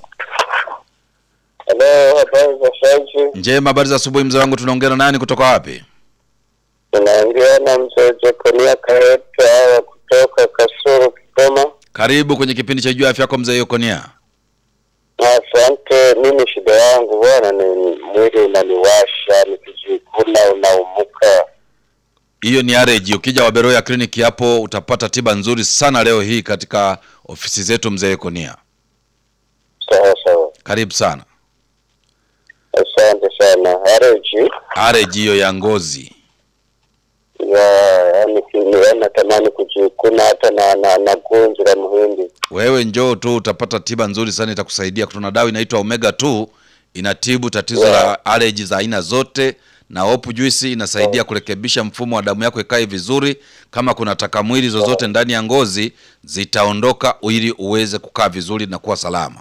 Halo, habari za saizi? njema. Habari za asubuhi mzee wangu, tunaongea na nani kutoka wapi? Tunaongea na mzee Jekonia Kaeta wa kutoka Kasuru, Kigoma. Karibu kwenye kipindi cha Jua Afya Yako mzee Yokonia. Asante. Mimi shida yangu bwana ni mwili unaniwasha, nikijikuna unaumuka. Hiyo ni areji. Ukija Waberoya kliniki hapo utapata tiba nzuri sana leo hii katika ofisi zetu mzee Yokonia. Sawa sawa, Karibu sana. asante sana. Areji Areji hiyo ya ngozi. ya yani, ki- natamani kujikuna hata na na, na gunzi la muhindi. Wewe njoo tu utapata tiba nzuri sana itakusaidia. Kuna dawa inaitwa Omega 2 inatibu tatizo Yeah. la allergy za aina zote na hopu juice inasaidia kurekebisha mfumo wa damu yako ikae vizuri. Kama kuna taka mwili zozote ndani ya ngozi zitaondoka ili uweze kukaa vizuri na kuwa salama.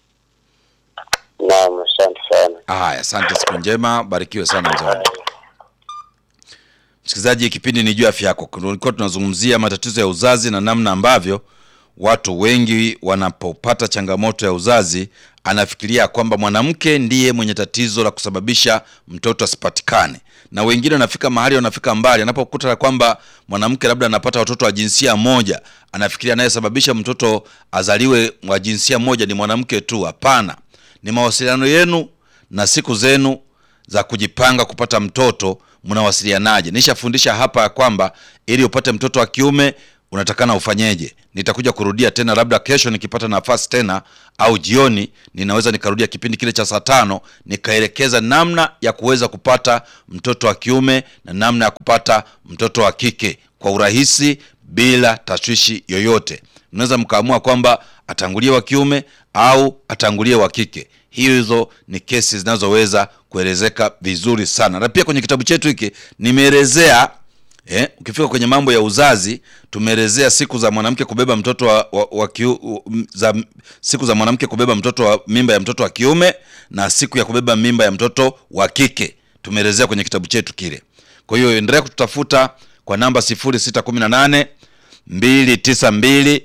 Naam, asante sana. Haya, asante, siku njema, barikiwe sana mzee wangu. Msikilizaji, kipindi ni juu ya afya yako. Tulikuwa tunazungumzia matatizo ya uzazi na namna ambavyo watu wengi wanapopata changamoto ya uzazi anafikiria kwamba mwanamke ndiye mwenye tatizo la kusababisha mtoto asipatikane, na wengine wanafika mahali wanafika mbali, anapokuta kwamba mwanamke labda anapata watoto wa jinsia moja, anafikiria anayesababisha mtoto azaliwe wa jinsia moja ni mwanamke tu. Hapana, ni mawasiliano yenu na siku zenu za kujipanga kupata mtoto mnawasilianaje? Nishafundisha hapa ya kwamba ili upate mtoto wa kiume unatakana ufanyeje. Nitakuja kurudia tena, labda kesho nikipata nafasi tena, au jioni ninaweza nikarudia kipindi kile cha saa tano nikaelekeza namna ya kuweza kupata mtoto wa kiume na namna ya kupata mtoto wa kike kwa urahisi bila tashwishi yoyote. Mnaweza mkaamua kwamba atangulie wa kiume au atangulie wa kike. Hizo ni kesi zinazoweza kuelezeka vizuri sana, na pia kwenye kitabu chetu hiki nimeelezea eh, ukifika kwenye mambo ya uzazi tumeelezea siku za mwanamke kubeba mtoto wa, wa, wa kiu, za, siku za mwanamke kubeba mtoto wa mimba ya mtoto wa kiume na siku ya kubeba mimba ya mtoto wa kike tumeelezea kwenye kitabu chetu kile. Kwa hiyo endelea kututafuta kwa namba 0618 292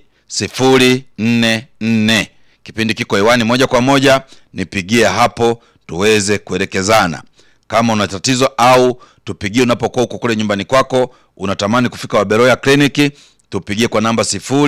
044. Kipindi kiko hewani moja kwa moja, nipigie hapo tuweze kuelekezana. Kama una tatizo au tupigie unapokuwa uko kule nyumbani kwako, unatamani kufika Waberoya kliniki, tupigie kwa namba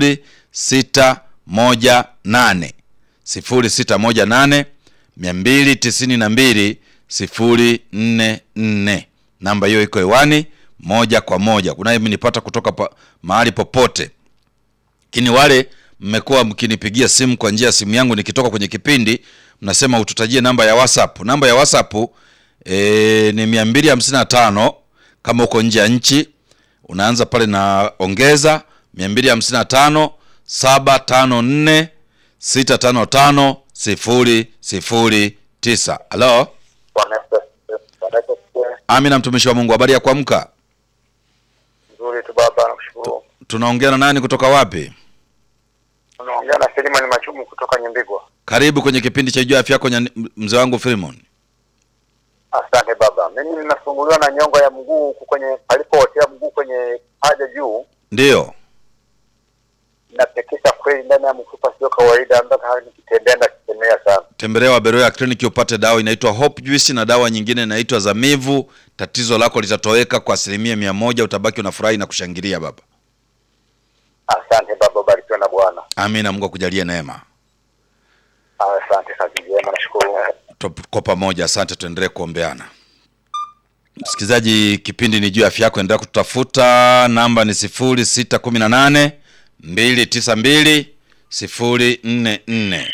0618 0618 292 044. Namba hiyo iko hewani moja kwa moja. Kunaye mnipata kutoka pa, mahali popote, lakini wale mmekuwa mkinipigia simu kwa njia ya simu yangu nikitoka kwenye kipindi, mnasema ututajie namba ya WhatsApp. Namba ya WhatsApp e, ni mia mbili hamsini na tano kama uko nje ya nchi unaanza pale na ongeza mia mbili hamsini na tano saba tano nne sita tano tano sifuri sifuri tisa. Halo, Bwana Yesu asifiwe. Bwana Yesu asifiwe. Amina, mtumishi wa Mungu, habari ya kuamka. Nzuri tu baba, nakushukuru. Tunaongea na nani kutoka wapi? Unaongea na Selimani Machumu kutoka Nyembigwa. Karibu kwenye kipindi cha Jua Afya Yako, nya- mzee wangu Filimon. Asante baba. Mimi ninasumbuliwa na nyongo ya mguu huku kwenye palipootea mguu kwenye paja juu, Ndiyo, napekesha kweli ndani ya mfupa, sio kawaida, mpaka hali nikitembea nakitemea sana. tembelea Waberoya kliniki upate dawa inaitwa Hope Juice na dawa nyingine inaitwa Zamivu. Tatizo lako litatoweka kwa asilimia mia moja. Utabaki unafurahi na kushangilia baba. Asante baba, ubarikiwe na Bwana. Amina, Mungu akujalie neema. Asante, kazi njema, nashukuru. Tuko pamoja, asante. Tuendelee kuombeana. Msikilizaji, kipindi ni juu ya afya yako, endelea kututafuta. Namba ni sifuri sita kumi na nane mbili tisa mbili sifuri nne nne.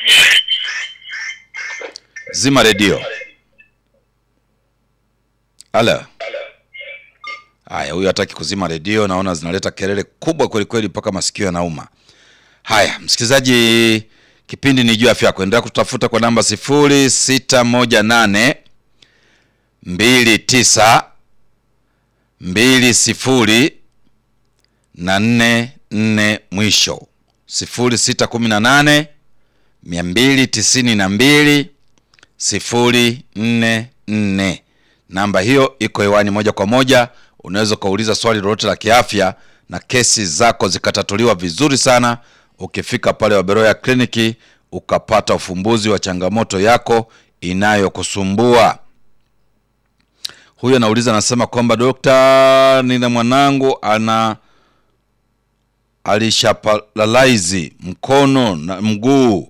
Zima redio. Ala, haya, huyu hataki kuzima redio, naona zinaleta kelele kubwa kweli kweli mpaka masikio yanauma. Haya, msikilizaji, kipindi ni juu ya afya yako, endelea kututafuta kwa namba sifuri sita moja nane mbili tisa mbili sifuri na nne nne mwisho sifuri sita kumi na nane mia mbili tisini na mbili sifuri nne nne. Namba hiyo iko hewani moja kwa moja. Unaweza ukauliza swali lolote la kiafya na kesi zako zikatatuliwa vizuri sana, ukifika pale Waberoya kliniki ukapata ufumbuzi wa changamoto yako inayokusumbua. Huyu anauliza anasema kwamba dokta, nina mwanangu ana alishapalalize mkono na mguu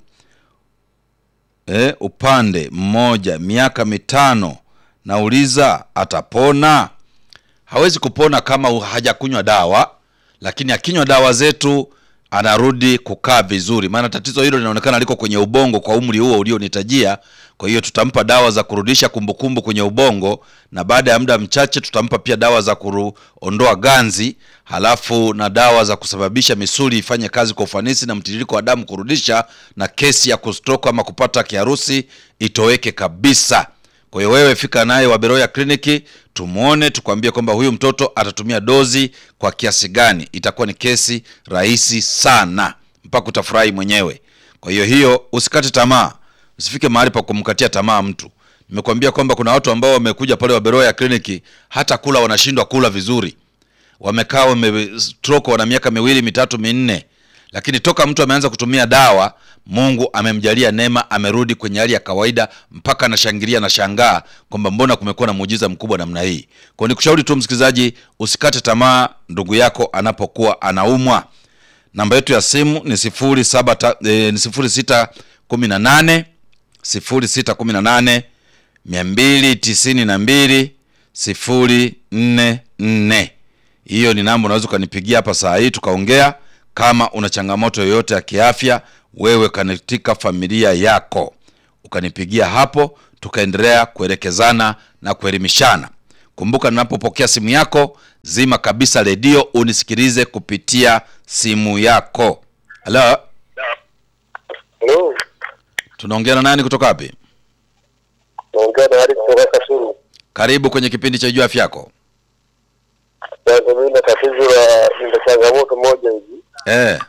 eh, upande mmoja miaka mitano. Nauliza atapona? Hawezi kupona kama hu- hajakunywa dawa, lakini akinywa dawa zetu anarudi kukaa vizuri, maana tatizo hilo linaonekana liko kwenye ubongo kwa umri huo ulionitajia. Kwa hiyo tutampa dawa za kurudisha kumbukumbu kwenye ubongo, na baada ya muda mchache tutampa pia dawa za kuondoa ganzi, halafu na dawa za kusababisha misuli ifanye kazi kwa ufanisi na mtiririko wa damu kurudisha, na kesi ya kustroke ama kupata kiharusi itoweke kabisa. Kwa hiyo wewe fika naye Waberoya kliniki tumwone, tukwambie kwamba huyu mtoto atatumia dozi kwa kiasi gani. Itakuwa ni kesi rahisi sana, mpaka utafurahi mwenyewe. Kwa hiyo hiyo, usikate tamaa, usifike mahali pa kumkatia tamaa mtu. Nimekwambia kwamba kuna watu ambao wamekuja pale Waberoya kliniki, hata kula wanashindwa kula vizuri, wamekaa wame stroke, wana miaka miwili mitatu minne, lakini toka mtu ameanza kutumia dawa, Mungu amemjalia neema, amerudi kwenye hali ya kawaida, mpaka anashangilia na shangaa kwamba mbona kumekuwa na muujiza mkubwa namna hii. Kwa hiyo nikushauri tu msikilizaji, usikate tamaa ndugu yako anapokuwa anaumwa. Namba yetu ya simu ni sifuri saba ta, eh, ni sifuri sita kumi na nane sifuri sita kumi na nane mia mbili tisini na mbili sifuri nne nne. Hiyo ni namba unaweza ukanipigia hapa saa hii tukaongea. Kama una changamoto yoyote ya kiafya, wewe katika familia yako, ukanipigia hapo, tukaendelea kuelekezana na kuelimishana. Kumbuka, ninapopokea simu yako, zima kabisa redio unisikilize kupitia simu yako. Halo, Hello, tunaongea na nani kutoka wapi? naongea na hadi kutoka Kasulu. Karibu kwenye kipindi cha Jua Afya Yako. Sasa mimi na tatizo la nina changamoto moja hivi. Eh,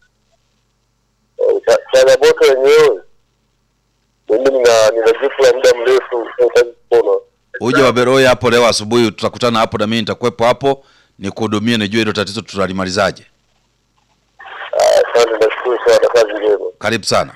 Eh, cha- Changamoto yenyewe mimi nina nina jifu la muda mrefu nahitaji kupona. uje Waberoya hapo leo asubuhi, tutakutana hapo na mimi nitakuwepo hapo nikuhudumie, nijue hilo tatizo tutalimalizaje. Ah, Asante, nashukuru sana, kazi njema. Karibu sana.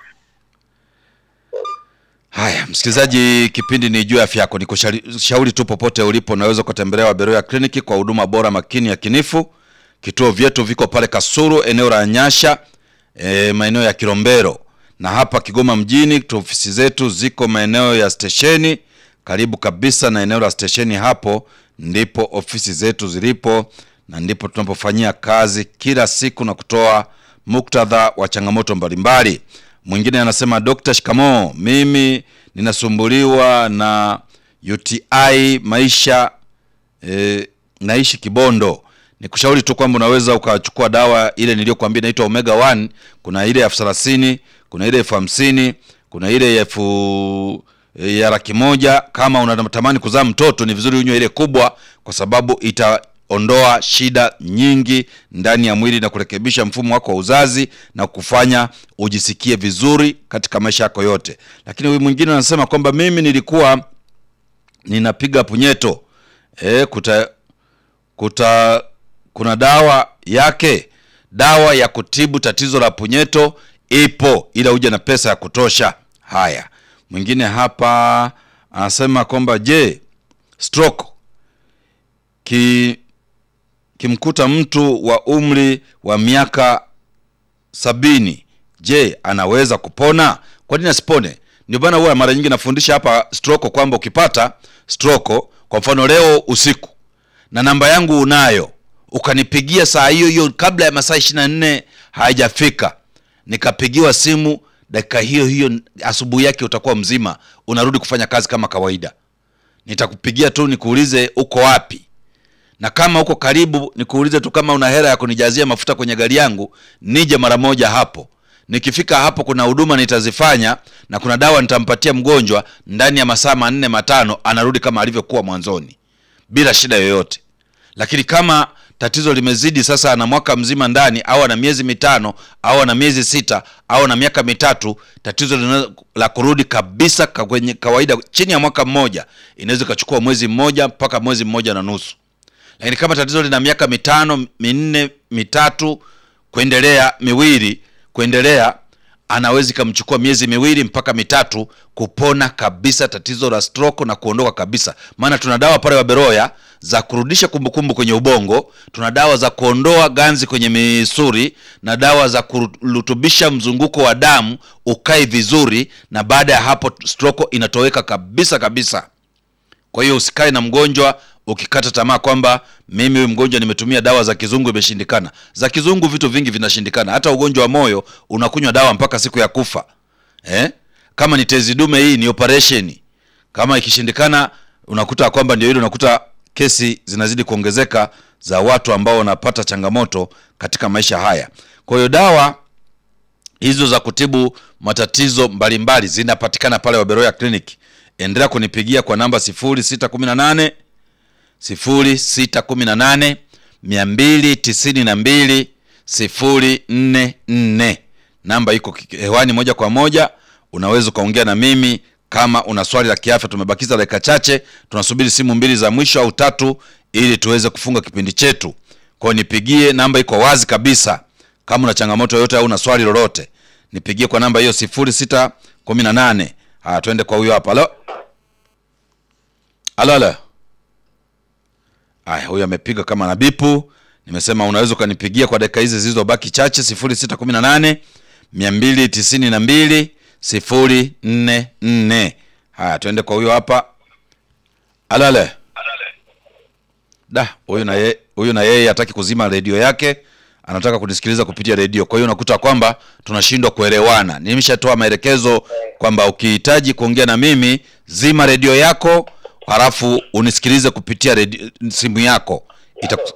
Haya, msikilizaji, kipindi ni juu ya afya yako. Nikushauri tu popote ulipo, unaweza ukatembelea Waberoya kliniki kwa huduma bora, makini, ya kinifu. Kituo vyetu viko pale Kasuru, eneo la Nyasha, e, maeneo ya Kilombero, na hapa Kigoma mjini tu ofisi zetu ziko maeneo ya stesheni, karibu kabisa na eneo la stesheni. Hapo ndipo ofisi zetu zilipo na ndipo tunapofanyia kazi kila siku na kutoa muktadha wa changamoto mbalimbali. Mwingine anasema Dr. Shikamoo, mimi ninasumbuliwa na UTI maisha e, naishi Kibondo. Nikushauri tu kwamba unaweza ukachukua dawa ile niliyokuambia inaitwa Omega 1. Kuna ile elfu thelathini, kuna ile elfu hamsini, kuna ile elfu e, ya laki moja. Kama unatamani kuzaa mtoto, ni vizuri unywe ile kubwa, kwa sababu itaondoa shida nyingi ndani ya mwili na kurekebisha mfumo wako wa uzazi na kufanya ujisikie vizuri katika maisha yako yote. Lakini huyu mwingine anasema kwamba mimi nilikuwa ninapiga punyeto e, kuta, kuta kuna dawa yake dawa ya kutibu tatizo la punyeto ipo ila uje na pesa ya kutosha haya mwingine hapa anasema kwamba je stroke ki kimkuta mtu wa umri wa miaka sabini je anaweza kupona kwa nini asipone ndio maana huwa mara nyingi nafundisha hapa stroke kwamba ukipata stroke kwa mfano leo usiku na namba yangu unayo ukanipigia saa hiyo hiyo kabla ya masaa ishiri na nne haijafika nikapigiwa simu dakika hiyo hiyo asubuhi yake utakuwa mzima unarudi kufanya kazi kama kawaida nitakupigia tu nikuulize uko wapi na kama uko karibu nikuulize tu kama una hela ya kunijazia mafuta kwenye gari yangu nije mara moja hapo nikifika hapo kuna huduma nitazifanya na kuna dawa nitampatia mgonjwa ndani ya masaa manne matano anarudi kama alivyokuwa mwanzoni bila shida yoyote lakini kama tatizo limezidi sasa ana mwaka mzima ndani au ana miezi mitano au ana miezi sita au ana miaka mitatu tatizo linaweza la kurudi kabisa ka- kwenye kawaida chini ya mwaka mmoja inaweza ikachukua mwezi mmoja mpaka mwezi mmoja na nusu lakini kama tatizo lina miaka mitano minne mitatu kuendelea miwili kuendelea anaweza ikamchukua miezi miwili mpaka mitatu kupona kabisa tatizo la stroke na kuondoka kabisa maana tuna dawa pale waberoya za kurudisha kumbukumbu kwenye ubongo tuna dawa za kuondoa ganzi kwenye misuri na dawa za kurutubisha mzunguko wa damu ukae vizuri na baada ya hapo stroke inatoweka kabisa kabisa kwa hiyo usikae na mgonjwa ukikata tamaa kwamba mimi huyu mgonjwa nimetumia dawa za kizungu imeshindikana za kizungu vitu vingi vinashindikana hata ugonjwa wa moyo unakunywa dawa mpaka siku ya kufa eh? kama ni tezi dume hii ni operation kama ikishindikana unakuta kwamba ndio hilo unakuta kesi zinazidi kuongezeka za watu ambao wanapata changamoto katika maisha haya kwa hiyo dawa hizo za kutibu matatizo mbalimbali zinapatikana pale waberoya clinic endelea kunipigia kwa namba 0618 0618 292 044 namba iko ki- hewani moja kwa moja unaweza ukaongea na mimi kama una swali la kiafya tumebakiza dakika chache tunasubiri simu mbili za mwisho au tatu ili tuweze kufunga kipindi chetu kwao nipigie namba iko wazi kabisa kama una changamoto yoyote au una swali lolote nipigie kwa namba hiyo 0618 haya twende kwa huyo hapa halo halo halo Aya, huyu amepiga kama na bipu. Nimesema unaweza ukanipigia kwa dakika hizi zilizobaki chache 0618 292 044. Haya, tuende kwa huyo hapa. Alale. Da, huyu na yeye huyu na yeye hataki kuzima redio yake, anataka kunisikiliza kupitia redio. Kwa hiyo unakuta kwamba tunashindwa kuelewana. Nimeshatoa maelekezo kwamba ukihitaji kuongea na mimi, zima redio yako halafu unisikilize kupitia redio, simu yako Itaku,